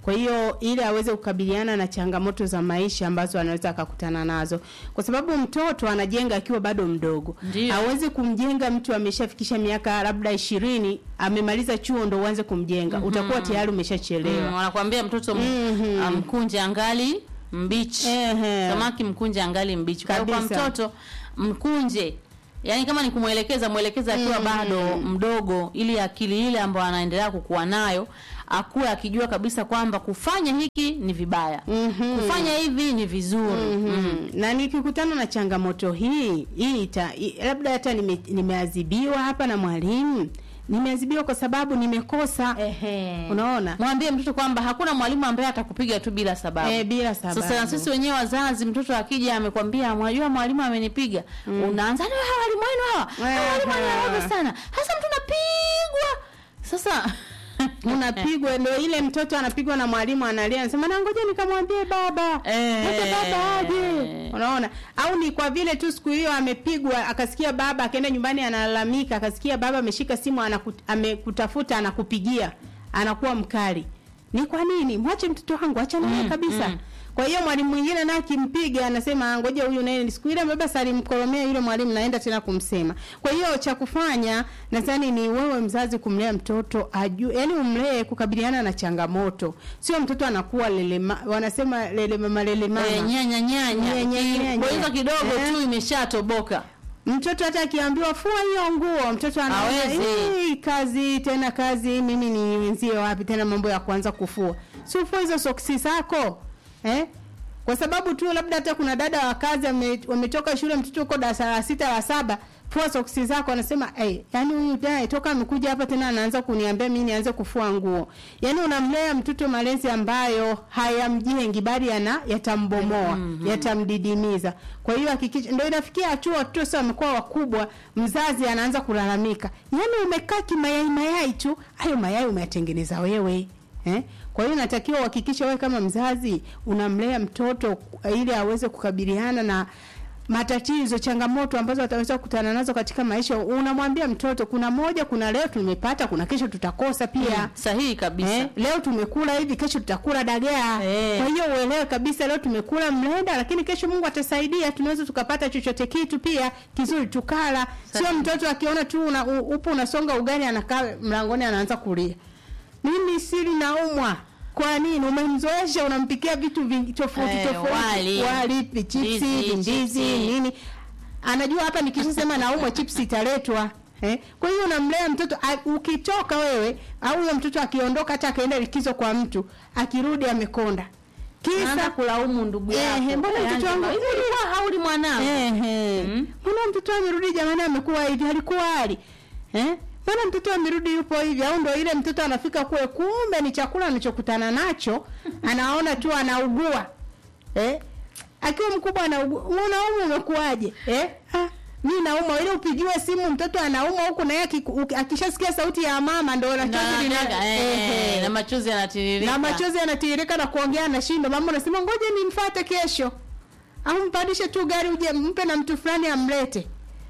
Kwa hiyo ili aweze kukabiliana na changamoto za maisha ambazo anaweza akakutana nazo, kwa sababu mtoto anajenga akiwa bado mdogo. Ndio. Hawezi kumjenga mtu ameshafikisha miaka labda ishirini amemaliza chuo ndo uanze kumjenga, Mhm. utakuwa tayari umeshachelewa. Mm, wanakuambia mtoto mm mkunje angali mbichi. Samaki mkunje angali mbichi. Kwa hiyo kwa Kabisa. mtoto mkunje Yaani kama ni kumwelekeza mwelekeza akiwa Mm. bado mdogo ili akili ile ambayo anaendelea kukua nayo akuwe akijua kabisa kwamba kufanya hiki ni vibaya. Kufanya hivi ni vizuri. Mhm. na nikikutana na changamoto hii hii ita, hii, labda hata nime, nimeadhibiwa hapa na mwalimu nimeadhibiwa kwa sababu nimekosa unaona Mwambie mtoto kwamba hakuna mwalimu ambaye atakupiga tu bila sababu. Eh, bila sababu. Sasa na sisi wenyewe wazazi, mtoto akija amekwambia, unajua mwalimu amenipiga, unaanza "Ni hawa walimu wenu hawa, hawa walimu wenu hawa sana, hasa mtu unapigwa. Sasa unapigwa ndio ile mtoto anapigwa na mwalimu analia anasema na ngoja nikamwambie baba hata baba aje unaona au ni kwa vile tu siku hiyo amepigwa akasikia baba akaenda nyumbani analalamika akasikia baba ameshika simu anakut, amekutafuta anakupigia anakuwa mkali ni kwa nini mwache mtoto wangu achana naye Mm, kabisa mm. kwa hiyo mwalimu mwingine naye akimpiga anasema ngoja huyu naye siku ile baba salimkoromea yule mwalimu naenda tena kumsema kwa hiyo cha kufanya nadhani ni wewe mzazi kumlea mtoto ajue yani umlee kukabiliana na changamoto sio mtoto anakuwa lelema wanasema lele mama lele mama Eh, nyanya nyanya. Nyanya, nyanya. Bonyeza kidogo Eh. tu imeshatoboka. mtoto hata akiambiwa fua hiyo nguo mtoto anaona Hawezi. "Hii kazi tena kazi mimi niwenzie wapi tena mambo ya kuanza kufua si ufua hizo soksi zako eh kwa sababu tu labda hata kuna dada wa kazi ame- wametoka shule mtoto uko darasa la sita la saba fua soksi zako anasema hey, yani huyu dai toka amekuja hapa tena anaanza kuniambia mimi nianze kufua nguo yani unamlea mtoto malezi ambayo hayamjengi bali yana yatambomoa Mhm. yatamdidimiza kwa hiyo hakikisha ndio inafikia hatua watoto sasa wamekuwa wakubwa mzazi anaanza kulalamika yani umekaa kimayai mayai tu hayo mayai umeyatengeneza wewe eh? kwa hiyo natakiwa uhakikishe wewe kama mzazi unamlea mtoto ili aweze kukabiliana na matatizo changamoto ambazo ataweza kukutana nazo katika maisha unamwambia mtoto kuna moja kuna leo tumepata kuna kesho tutakosa pia Mm, sahihi kabisa. eh, leo tumekula hivi kesho tutakula dagaa Eh. kwa hiyo uelewe kabisa leo tumekula mlenda lakini kesho Mungu atasaidia tunaweza tukapata chochote kitu pia kizuri tukala sio mtoto akiona tu una, u- upo unasonga ugali anakaa mlangoni anaanza kulia mimi sili naumwa kwa nini umemzoesha unampikia vitu vingi tofauti Eh, tofauti wali. wali chipsi Ndizi, ndizi chipsi. nini anajua hapa nikishasema naumwa chipsi italetwa Eh, kwa hiyo unamlea mtoto a- ukitoka wewe au huyo mtoto akiondoka hata akaenda likizo kwa mtu akirudi amekonda Anaanza kulaumu ndugu yako. eh, mbona Yaani, mtoto wangu hivi ulikuwa hauli mwanangu? eh, mbona mtoto amerudi jamani amekuwa hivi alikuwa hali eh mbona mtoto amerudi yupo hivi au ndo ile mtoto anafika kule kumbe ni chakula anachokutana nacho anaona tu anaugua eh akiwa mkubwa anaugua unaumwa umekuaje eh ah mi naumwa ile upigiwe simu mtoto anaumwa huku na yeye akiku- uki- akishasikia sauti ya mama ndo na chozi lina Na- eh, na machozi yanatiririka. na machozi yanatiririka na kuongea na shindo mama unasema ngoja nimfuate kesho au mpandishe tu gari uje mpe na mtu fulani amlete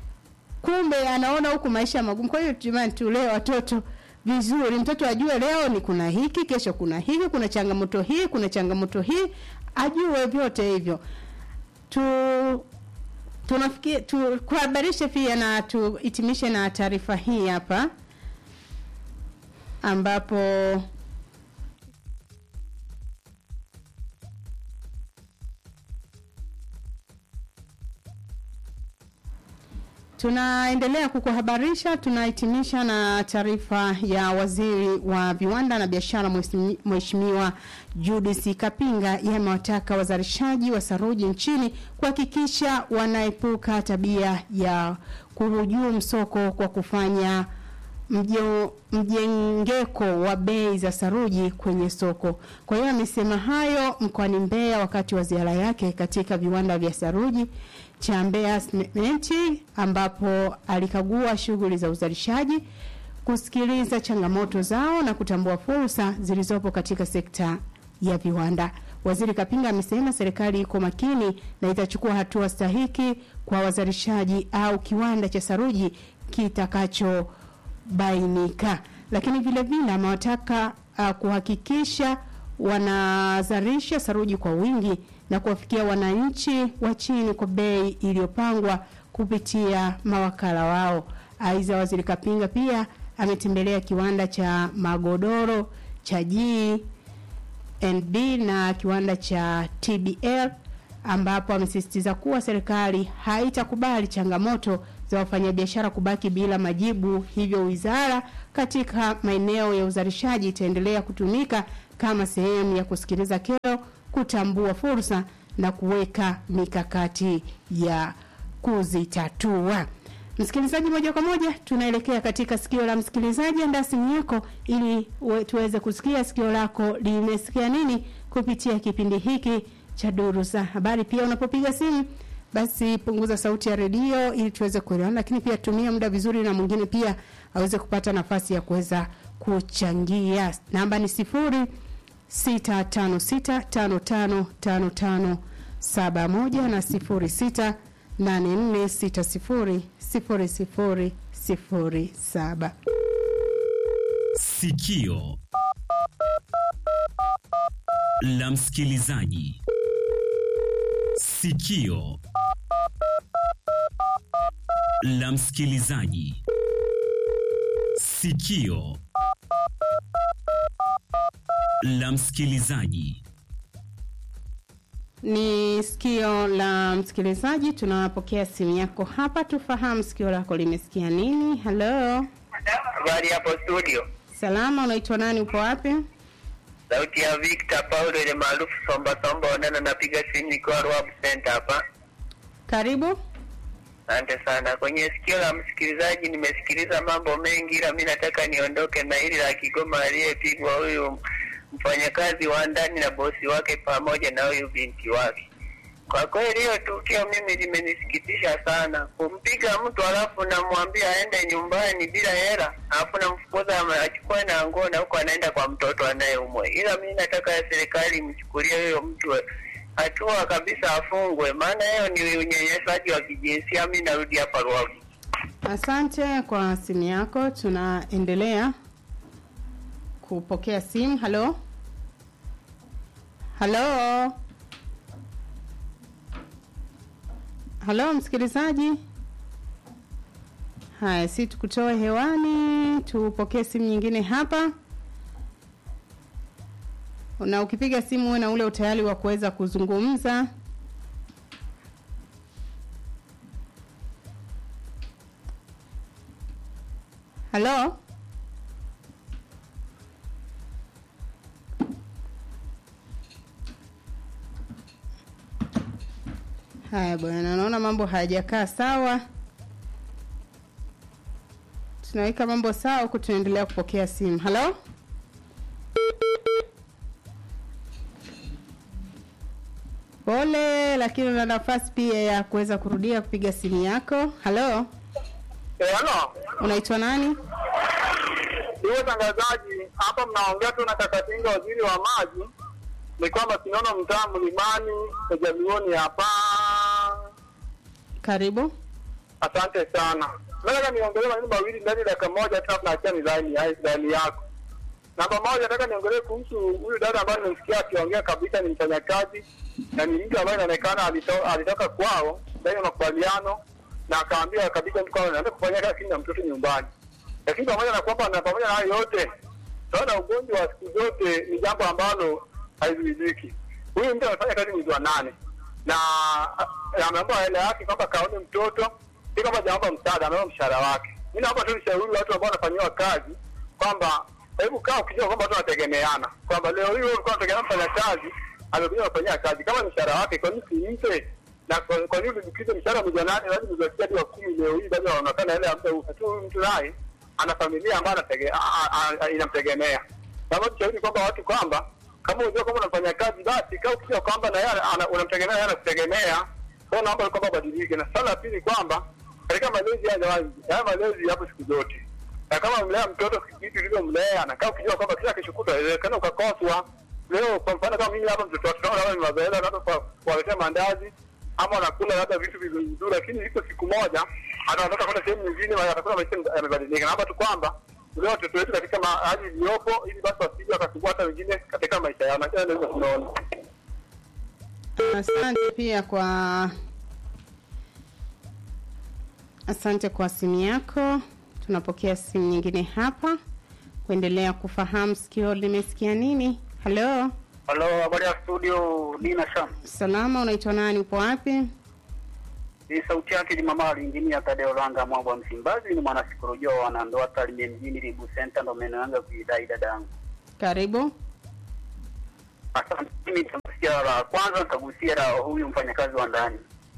kumbe anaona huku maisha magumu kwa hiyo jamani tulee watoto vizuri mtoto ajue leo ni kuna hiki kesho kuna hiki kuna changamoto hii kuna changamoto hii ajue vyote hivyo tu tunafikiri tu kuhabarishe pia na tuhitimishe na taarifa hii hapa ambapo Tunaendelea kukuhabarisha, tunahitimisha na taarifa ya waziri wa viwanda na biashara Mheshimi- Mheshimiwa Judith Kapinga. Yeye amewataka wazalishaji wa saruji nchini kuhakikisha wanaepuka tabia ya kuhujumu soko kwa kufanya mjo, mjengeko wa bei za saruji kwenye soko. Kwa hiyo amesema hayo mkoani Mbeya wakati wa ziara yake katika viwanda vya saruji cha Mbeya Simenti ambapo alikagua shughuli za uzalishaji, kusikiliza changamoto zao na kutambua fursa zilizopo katika sekta ya viwanda. Waziri Kapinga amesema serikali iko makini na itachukua hatua stahiki kwa wazalishaji au kiwanda cha saruji kitakachobainika. Lakini vile vile amewataka uh, kuhakikisha wanazalisha saruji kwa wingi na kuwafikia wananchi wa chini kwa bei iliyopangwa kupitia mawakala wao. Aidha, waziri Kapinga pia ametembelea kiwanda cha magodoro cha G&D na kiwanda cha TBL ambapo amesisitiza kuwa serikali haitakubali changamoto za wafanyabiashara kubaki bila majibu, hivyo wizara katika maeneo ya uzalishaji itaendelea kutumika kama sehemu ya kusikiliza kero, kutambua fursa na kuweka mikakati ya kuzitatua. Msikilizaji, moja kwa moja tunaelekea katika sikio la msikilizaji. Andaa simu yako ili uwe- tuweze kusikia sikio lako limesikia nini kupitia kipindi hiki cha duru za habari. Pia unapopiga simu, basi punguza sauti ya redio ili tuweze kuelewana, lakini pia tumia muda vizuri na mwingine pia aweze kupata nafasi ya kuweza kuchangia. Namba ni sifuri sita tano sita tano tano tano tano saba moja na sifuri sita nane nne sita sifuri sifuri sifuri sifuri saba. Sikio la msikilizaji. Sikio la msikilizaji. Sikio la msikilizaji. Ni sikio la msikilizaji, tunapokea simu yako hapa, tufahamu sikio lako limesikia nini. Halo, Habari hapo studio, salama, unaitwa nani? Upo wapi? sauti ya Victor Paulo ile maarufu Somba Somba Onana, napiga simu nikiwa Rwab Center hapa. Karibu. Asante sana. Kwenye sikio la msikilizaji nimesikiliza mambo mengi, ila mi nataka niondoke na hili la Kigoma aliyepigwa huyu mfanyakazi wa ndani na bosi wake pamoja na huyu binti wake. Kwa kweli hiyo tukio mimi limenisikitisha sana, kumpiga mtu alafu namwambia aende nyumbani bila hela, alafu namfukuza ama- achukue na nguo na huko anaenda kwa mtoto anayeumwa. Ila mi nataka serikali imchukulie huyo mtu hatua kabisa, afungwe, maana hiyo ni unyanyasaji wa kijinsia. Mi narudi hapa Ruavu. Asante kwa simu yako, tunaendelea kupokea simu. Halo, halo, halo, msikilizaji. Haya, si tukutoe hewani, tupokee simu nyingine hapa, na ukipiga simu uwe na ule utayari wa kuweza kuzungumza. Halo, haya bwana, naona mambo hayajakaa sawa. Tunaweka mambo sawa huku tunaendelea kupokea simu. Halo, pole, lakini una nafasi pia ya kuweza kurudia kupiga simu yako. Halo, Halo, unaitwa nani? hiyo tangazaji hapa, mnaongea tu na Kakatinga, waziri wa maji. Ni kwamba sinaona mtaa mlimani Jamioni hapa. Karibu. Asante sana. Nataka niongelee maneno mawili ndani ya dakika moja, tena tunaachia ni laini ya laini yako. Namba moja, nataka niongelee kuhusu huyu dada ambaye nimemsikia akiongea kabisa, ni mfanyakazi na ni mtu ambaye inaonekana alito, alitoka kwao ndani ya makubaliano na akaambia kabisa mtu kwamba naenda kufanya kazi na mtoto nyumbani, lakini pamoja na kwamba na pamoja na hayo yote, tunaona ugonjwa wa siku zote ni jambo ambalo haizuiliki. Huyu mtu anafanya kazi mwezi wa nane na ah, ameomba hela yake kwamba kaone mtoto, si kwamba jaomba msaada, ameomba mshahara wake. Mi naomba tu nishauri watu ambao wanafanyiwa kazi kwamba hebu kaa ukijua kwamba watu wanategemeana, kwamba leo hii wewe ulikuwa unategemea mfanya kazi amekuja kufanyia kazi, kama ni mshahara wake, kwa nini simpe? Na kwa kwa nini ulipikize mshahara mwezi wa nane hadi mwezi wa sita hadi wa kumi, leo hii bado anaonekana ile ambaye tu huyu mtu naye ana familia ambayo anatege- a- a- a- inamtegemea. Naomba tushauri kwamba watu kwamba kama unajua kwamba unafanya kazi basi kaa ukijua kwamba na yeye ana- unamtegemea yeye anakutegemea. Kwa hiyo naomba kwamba badilike. Na swala la pili kwamba katika malezi ya awali, haya malezi yapo siku zote na kama mlea mtoto kitu ulivyomlea na kama ukijua kwamba kila kesho kutwa inawezekana ukakoswa. Leo kwa mfano kama mimi hapa mtoto wangu labda ni mazoea labda kwa kuwaletea mandazi ama anakula labda vitu vizuri vizuri, lakini iko siku moja anaondoka kwenda sehemu nyingine, na atakula maisha yamebadilika. Naomba tu kwamba tulee watoto wetu katika ma- hali iliyopo, ili basi wasije wakasumbua hata wengine katika maisha yao, na kila ndio tunaona. Asante pia kwa asante kwa simu yako. Tunapokea simu nyingine hapa kuendelea kufahamu sikio limesikia nini. Halo, Halo, habari ya studio, Dina Sham. salama, unaitwa nani? Upo wapi? Ni sauti yake ni mama injinia Tadeo Langa Mwambo wa Msimbazi, ni mwanasikolojia wa wanandoa Tarime mjini Ribu Center, ndo maeneo yangu ya kuidai dada yangu. Karibu. Asante. Mimi nitagusia la kwanza, nitagusia la huyu mfanyakazi wa ndani.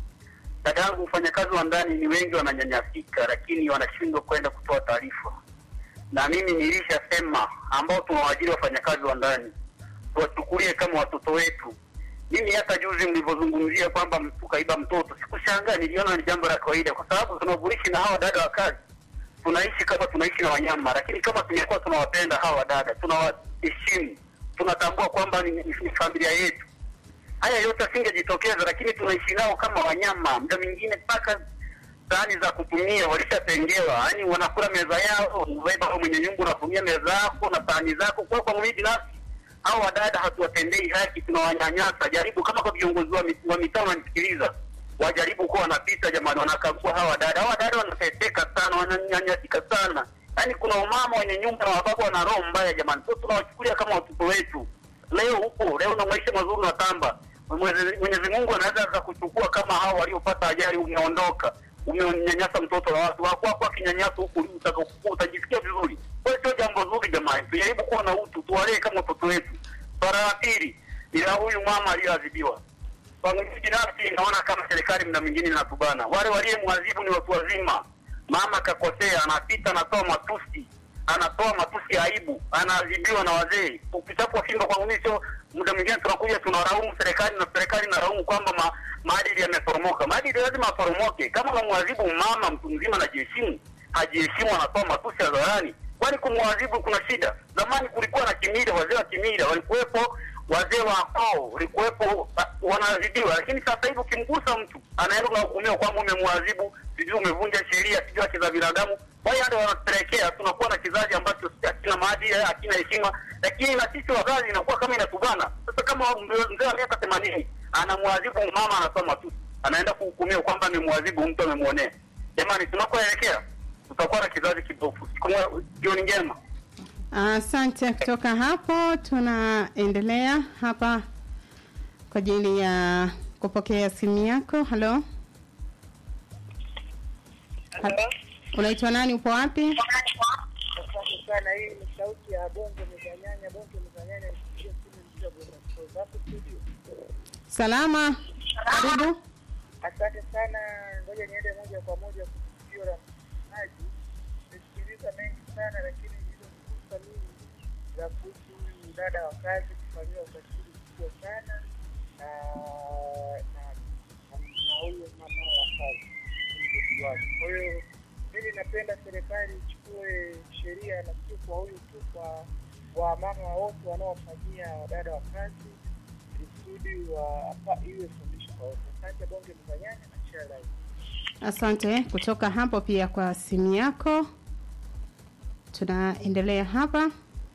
Dada yangu, mfanyakazi wa ndani ni wengi wananyanyasika, lakini wanashindwa kwenda kutoa taarifa, na mimi nilishasema ambao tunawaajiri wafanyakazi wa ndani tuwachukulie kama watoto wetu. Mimi hata juzi mlivyozungumzia kwamba mtu kaiba mtoto, sikushangaa, niliona ni jambo la kawaida, kwa sababu tunavyoishi na hawa dada wa kazi tunaishi kama tunaishi na wanyama, lakini kama tungekuwa tunawapenda hawa dada, tunawaheshimu, tunatambua kwamba ni, ni, ni familia yetu, haya yote asingejitokeza, lakini tunaishi nao kama wanyama. Muda mwingine mpaka sahani za kutumia walishatengewa, yaani wanakula meza yao, unabeba wewe mwenye nyumba unatumia meza yako na sahani zako. Kwa kwa mimi binafsi hao wadada hatuwatendei haki, tunawanyanyasa. Jaribu kama kwa viongozi wa mi- wa mitaa wananisikiliza, wajaribu kuwa wanapita jamani, wanakagua hawa dada. Hawa dada wanateseka sana, wananyanyasika sana, yaani kuna umama wenye nyumba na wababa wana roho mbaya jamani, sio tunawachukulia kama watoto wetu. Leo huko leo na maisha mazuri na tamba, Mwenyezi Mwenyezi Mungu anaweza akakuchukua kama hao waliopata ajali, umeondoka umenyanyasa mtoto wa watu wako wako akinyanyasa huku utakapokuwa utajisikia vizuri. Kwa hiyo sio jambo zuri jamani, tujaribu kuwa na utu, tuwalee kama watoto wetu. Swala la pili ni la huyu mama aliyoadhibiwa. Kwa mimi binafsi naona kama serikali mna mwingine inatubana. Wale waliyemwadhibu ni watu wazima. Mama kakosea, anapita anatoa matusi, anatoa matusi ya aibu, anaadhibiwa na wazee. Ukitapwa fimbo kwa mimi sio muda mwingine tunakuja tunalaumu serikali na serikali inalaumu kwamba ma, maadili yameporomoka. Maadili lazima aporomoke. Kama unamwadhibu mama mtu mzima anajiheshimu, hajiheshimu, anatoa matusi hadharani, kwani kumwadhibu kuna shida? Zamani kulikuwa na kimila, wazee wa kimila walikuwepo, wazee wa koo walikuwepo, ah, wanaadhibiwa. Lakini sasa hivi ukimgusa mtu anaenda unahukumiwa kwamba umemwadhibu, sijui umevunja sheria, sijui haki za binadamu. Kwa hiyo ndio wanatupelekea tunakuwa na kizazi ambacho hakina maadili, hakina heshima, lakini na sisi wazazi inakuwa kama inatubana. Sasa kama mzee mzee wa miaka themanini anamwadhibu mama, anasoma tu, anaenda kuhukumiwa kwamba amemwadhibu mtu, amemwonea. Jamani, tunakoelekea tutakuwa na kizazi kibofu. Siku moja- Jioni njema. Asante. Kutoka hapo tunaendelea hapa kwa ajili ya kupokea simu yako. Halo, Ha- unaitwa nani? Upo wapi? Asante sana. Hii ni sauti ya Bongo Mezanyanya, Bongo Mezanyanya, nipigie simu mdogo na hapo studio. Salama, karibu. Asante sana, ngoja niende moja kwa moja kusikio la msikilizaji. Nimesikiliza mengi sana, lakini nilizozungumza mimi za kuhusu huyu dada wa kazi kufanyiwa ukatili mkubwa sana na na na huyu mama wa kazi mgozi wake. Kwa hiyo mimi napenda serikali ichukue sheria na sio kwa huyu tu, kwa wamama wote wanaofanyia wadada wa kazi kusudi wa pa- iwe fundisho kwa wote. Asante Bonge Mzanyanya na share live. Asante kutoka hapo pia kwa simu yako. Tunaendelea hapa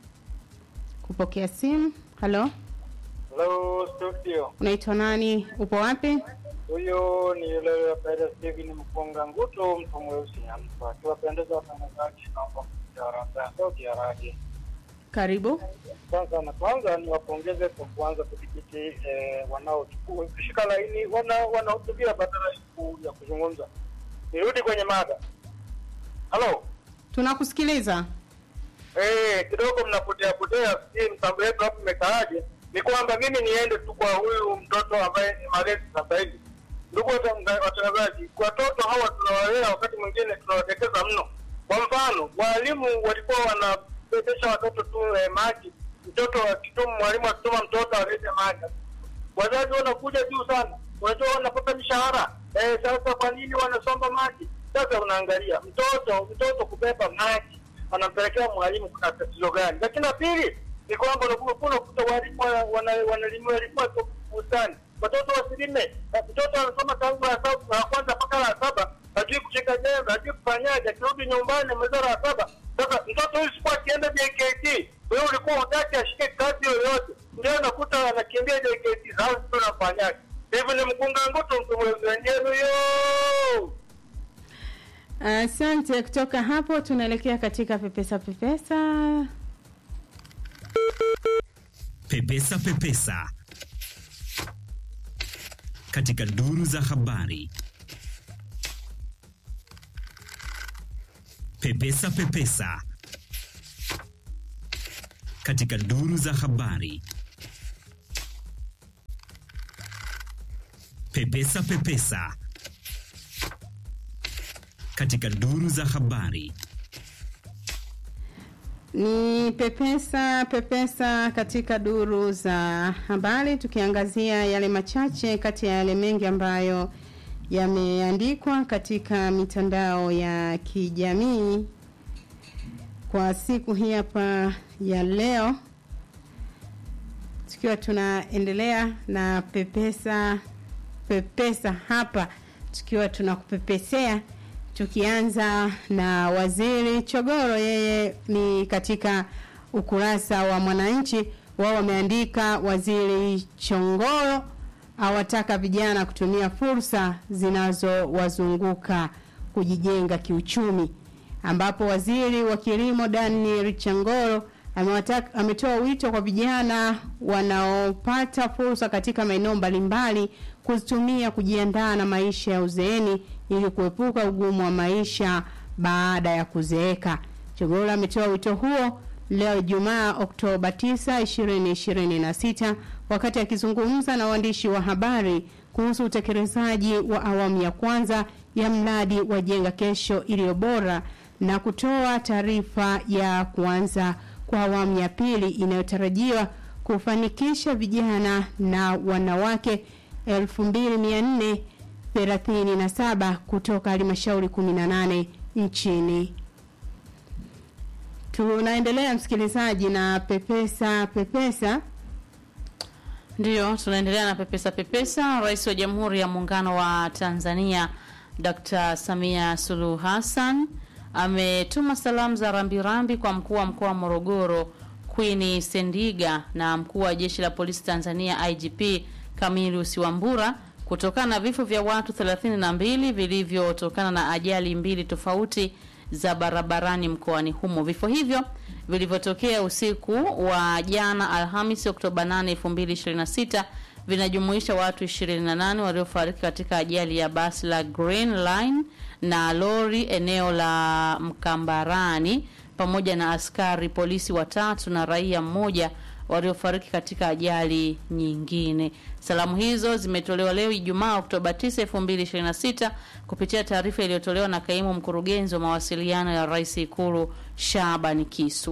kupokea simu. Halo, Hello studio. unaitwa nani? Upo wapi? Huyu ni yule Pedro Steven Mpunga Nguto, mtu mweusi hapa. Tuwapendeza watangazaji, naomba kujarasa sauti ya radio. Karibu. Kwanza na kwanza ni wapongeze kwa kuanza kudhibiti eh, wanaochukua kushika laini wana wanahutubia badala ya ku- ya kuzungumza. Nirudi kwenye mada. Halo. Tunakusikiliza. Eh, kidogo mnapotea potea, sijui mtambo yetu hapo imekaaje. Ni kwamba mimi niende tu kwa huyu mtoto ambaye ni malezi sasa hivi. Ndugu wata- watangazaji, watoto hawa tunawalea, wakati mwingine tunawatekeza mno. Kwa mfano, walimu walikuwa wanapetesha watoto tu eh, maji, mtoto akituma, mwalimu akituma mtoto alete maji, wazazi wanakuja juu sana, unajua wanapata mishahara eh, sasa kwa nini wanasomba maji? Sasa unaangalia mtoto mtoto kubeba maji anampelekea mwalimu, kuna tatizo gani? Lakini la pili ni kwamba unakuwa unakuta walimu wana- wana- wanalimia walikuwa tu bustani, watoto wasilime. Na Mtoto anasoma tangu la saba la kwanza mpaka la saba, hajui kushika jembe, hajui kufanyaje, akirudi nyumbani ameweza la saba. Sasa Sasa mtoto huyu sikuwa akienda JKT, wewe ulikuwa utaki ashike kazi yoyote, ndio unakuta anakimbia JKT. Sasa tunafanyaje? Hivi ni mkunga ngutu mtu mwenzenu yo Asante. kutoka hapo tunaelekea katika pepesa pepesa. Pepesa Pepesa katika duru za habari. Pepesa Pepesa katika duru za habari. Pepesa Pepesa katika duru za habari. Ni pepesa pepesa katika duru za habari, tukiangazia yale machache kati ya yale mengi ambayo yameandikwa katika mitandao ya kijamii kwa siku hii hapa ya leo, tukiwa tunaendelea na pepesa pepesa hapa, tukiwa tunakupepesea tukianza na waziri Chogoro, yeye ni katika ukurasa wa Mwananchi, wao wameandika waziri Chongoro awataka vijana kutumia fursa zinazowazunguka kujijenga kiuchumi, ambapo waziri wa kilimo Daniel Chongoro amewataka ametoa wito kwa vijana wanaopata fursa katika maeneo mbalimbali kuzitumia kujiandaa na maisha ya uzeeni ili kuepuka ugumu wa maisha baada ya kuzeeka. Chogora ametoa wito huo leo Ijumaa Oktoba 9, 2026 wakati akizungumza na waandishi wa habari kuhusu utekelezaji wa awamu ya kwanza ya mradi wa Jenga Kesho iliyo bora na kutoa taarifa ya kuanza kwa awamu ya pili inayotarajiwa kufanikisha vijana na wanawake 2437 kutoka halmashauri 18 nchini. Tunaendelea msikilizaji na pepesa pepesa. Ndiyo, tunaendelea na pepesa pepesa. Rais wa Jamhuri ya Muungano wa Tanzania Dr. Samia Suluhu Hassan ametuma salamu za rambirambi kwa mkuu wa mkoa wa Morogoro Queen Sendiga na mkuu wa jeshi la polisi Tanzania IGP Camillus Wambura kutokana na vifo vya watu 32 vilivyotokana na ajali mbili tofauti za barabarani mkoani humo. Vifo hivyo vilivyotokea usiku wa jana Alhamisi Oktoba 8, 2026 vinajumuisha watu 28 waliofariki katika ajali ya basi la Green Line na lori eneo la Mkambarani pamoja na askari polisi watatu na raia mmoja waliofariki katika ajali nyingine. Salamu hizo zimetolewa leo Ijumaa Oktoba 9, 2026 kupitia taarifa iliyotolewa na kaimu mkurugenzi wa mawasiliano ya Rais Ikulu Shaban Kisu.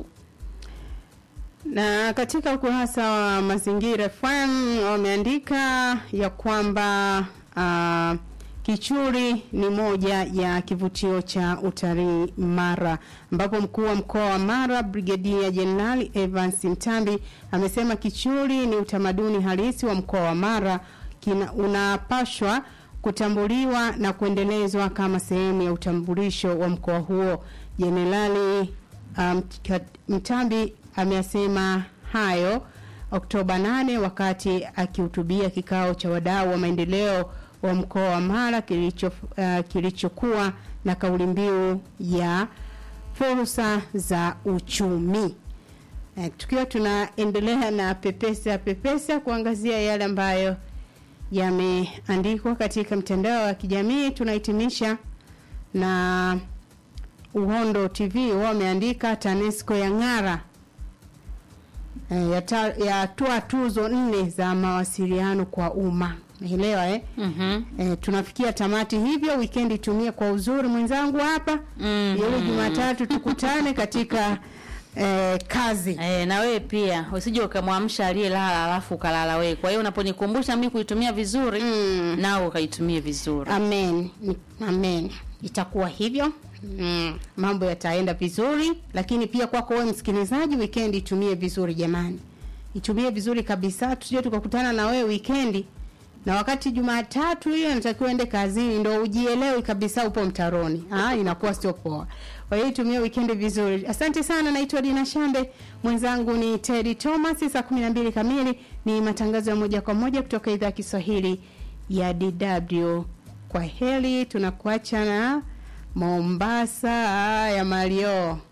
Na katika ukurasa wa Mazingira FM wameandika ya kwamba uh, Kichuri ni moja ya kivutio cha utalii Mara, ambapo mkuu wa mkoa wa Mara Brigedia Jenerali Evans Mtambi amesema Kichuri ni utamaduni halisi wa mkoa wa Mara, kina unapashwa kutambuliwa na kuendelezwa kama sehemu ya utambulisho wa mkoa huo. Jenerali um, Mtambi amesema hayo Oktoba 8 wakati akihutubia kikao cha wadau wa maendeleo wa mkoa wa Mara kilicho uh, kilichokuwa na kauli mbiu ya fursa za uchumi. Uh, tukiwa tunaendelea na pepesa pepesa kuangazia yale ambayo yameandikwa katika mtandao wa kijamii, tunahitimisha na Uhondo TV wameandika TANESCO ya ng'ara uh, yatoa ya tuzo nne za mawasiliano kwa umma. Elewa eh? Mhm. Eh, tunafikia tamati hivyo, weekend tumie kwa uzuri mwenzangu hapa Mhm. ili Jumatatu tukutane katika eh, kazi eh, na wewe pia usije ukamwamsha aliyelala alafu ukalala wewe. Kwa hiyo unaponikumbusha mimi kuitumia vizuri mm. nao ukaitumie vizuri. Amen. Amen. Itakuwa hivyo. Mm. Mambo yataenda vizuri, lakini pia kwako wewe msikilizaji, weekend itumie vizuri jamani. Itumie vizuri kabisa, tusije tukakutana na wewe weekend na wakati Jumatatu hiyo inatakiwa ende kazini, ndo ujielewi kabisa upo mtaroni. Ah, inakuwa sio poa. Kwa hiyo tumia weekend vizuri. Asante sana, naitwa Dina Shambe, mwenzangu ni Teddy Thomas. Saa 12 kamili ni matangazo ya moja kwa moja kutoka idhaa ya Kiswahili ya DW. Kwa heri, tunakuacha na Mombasa ya Mario.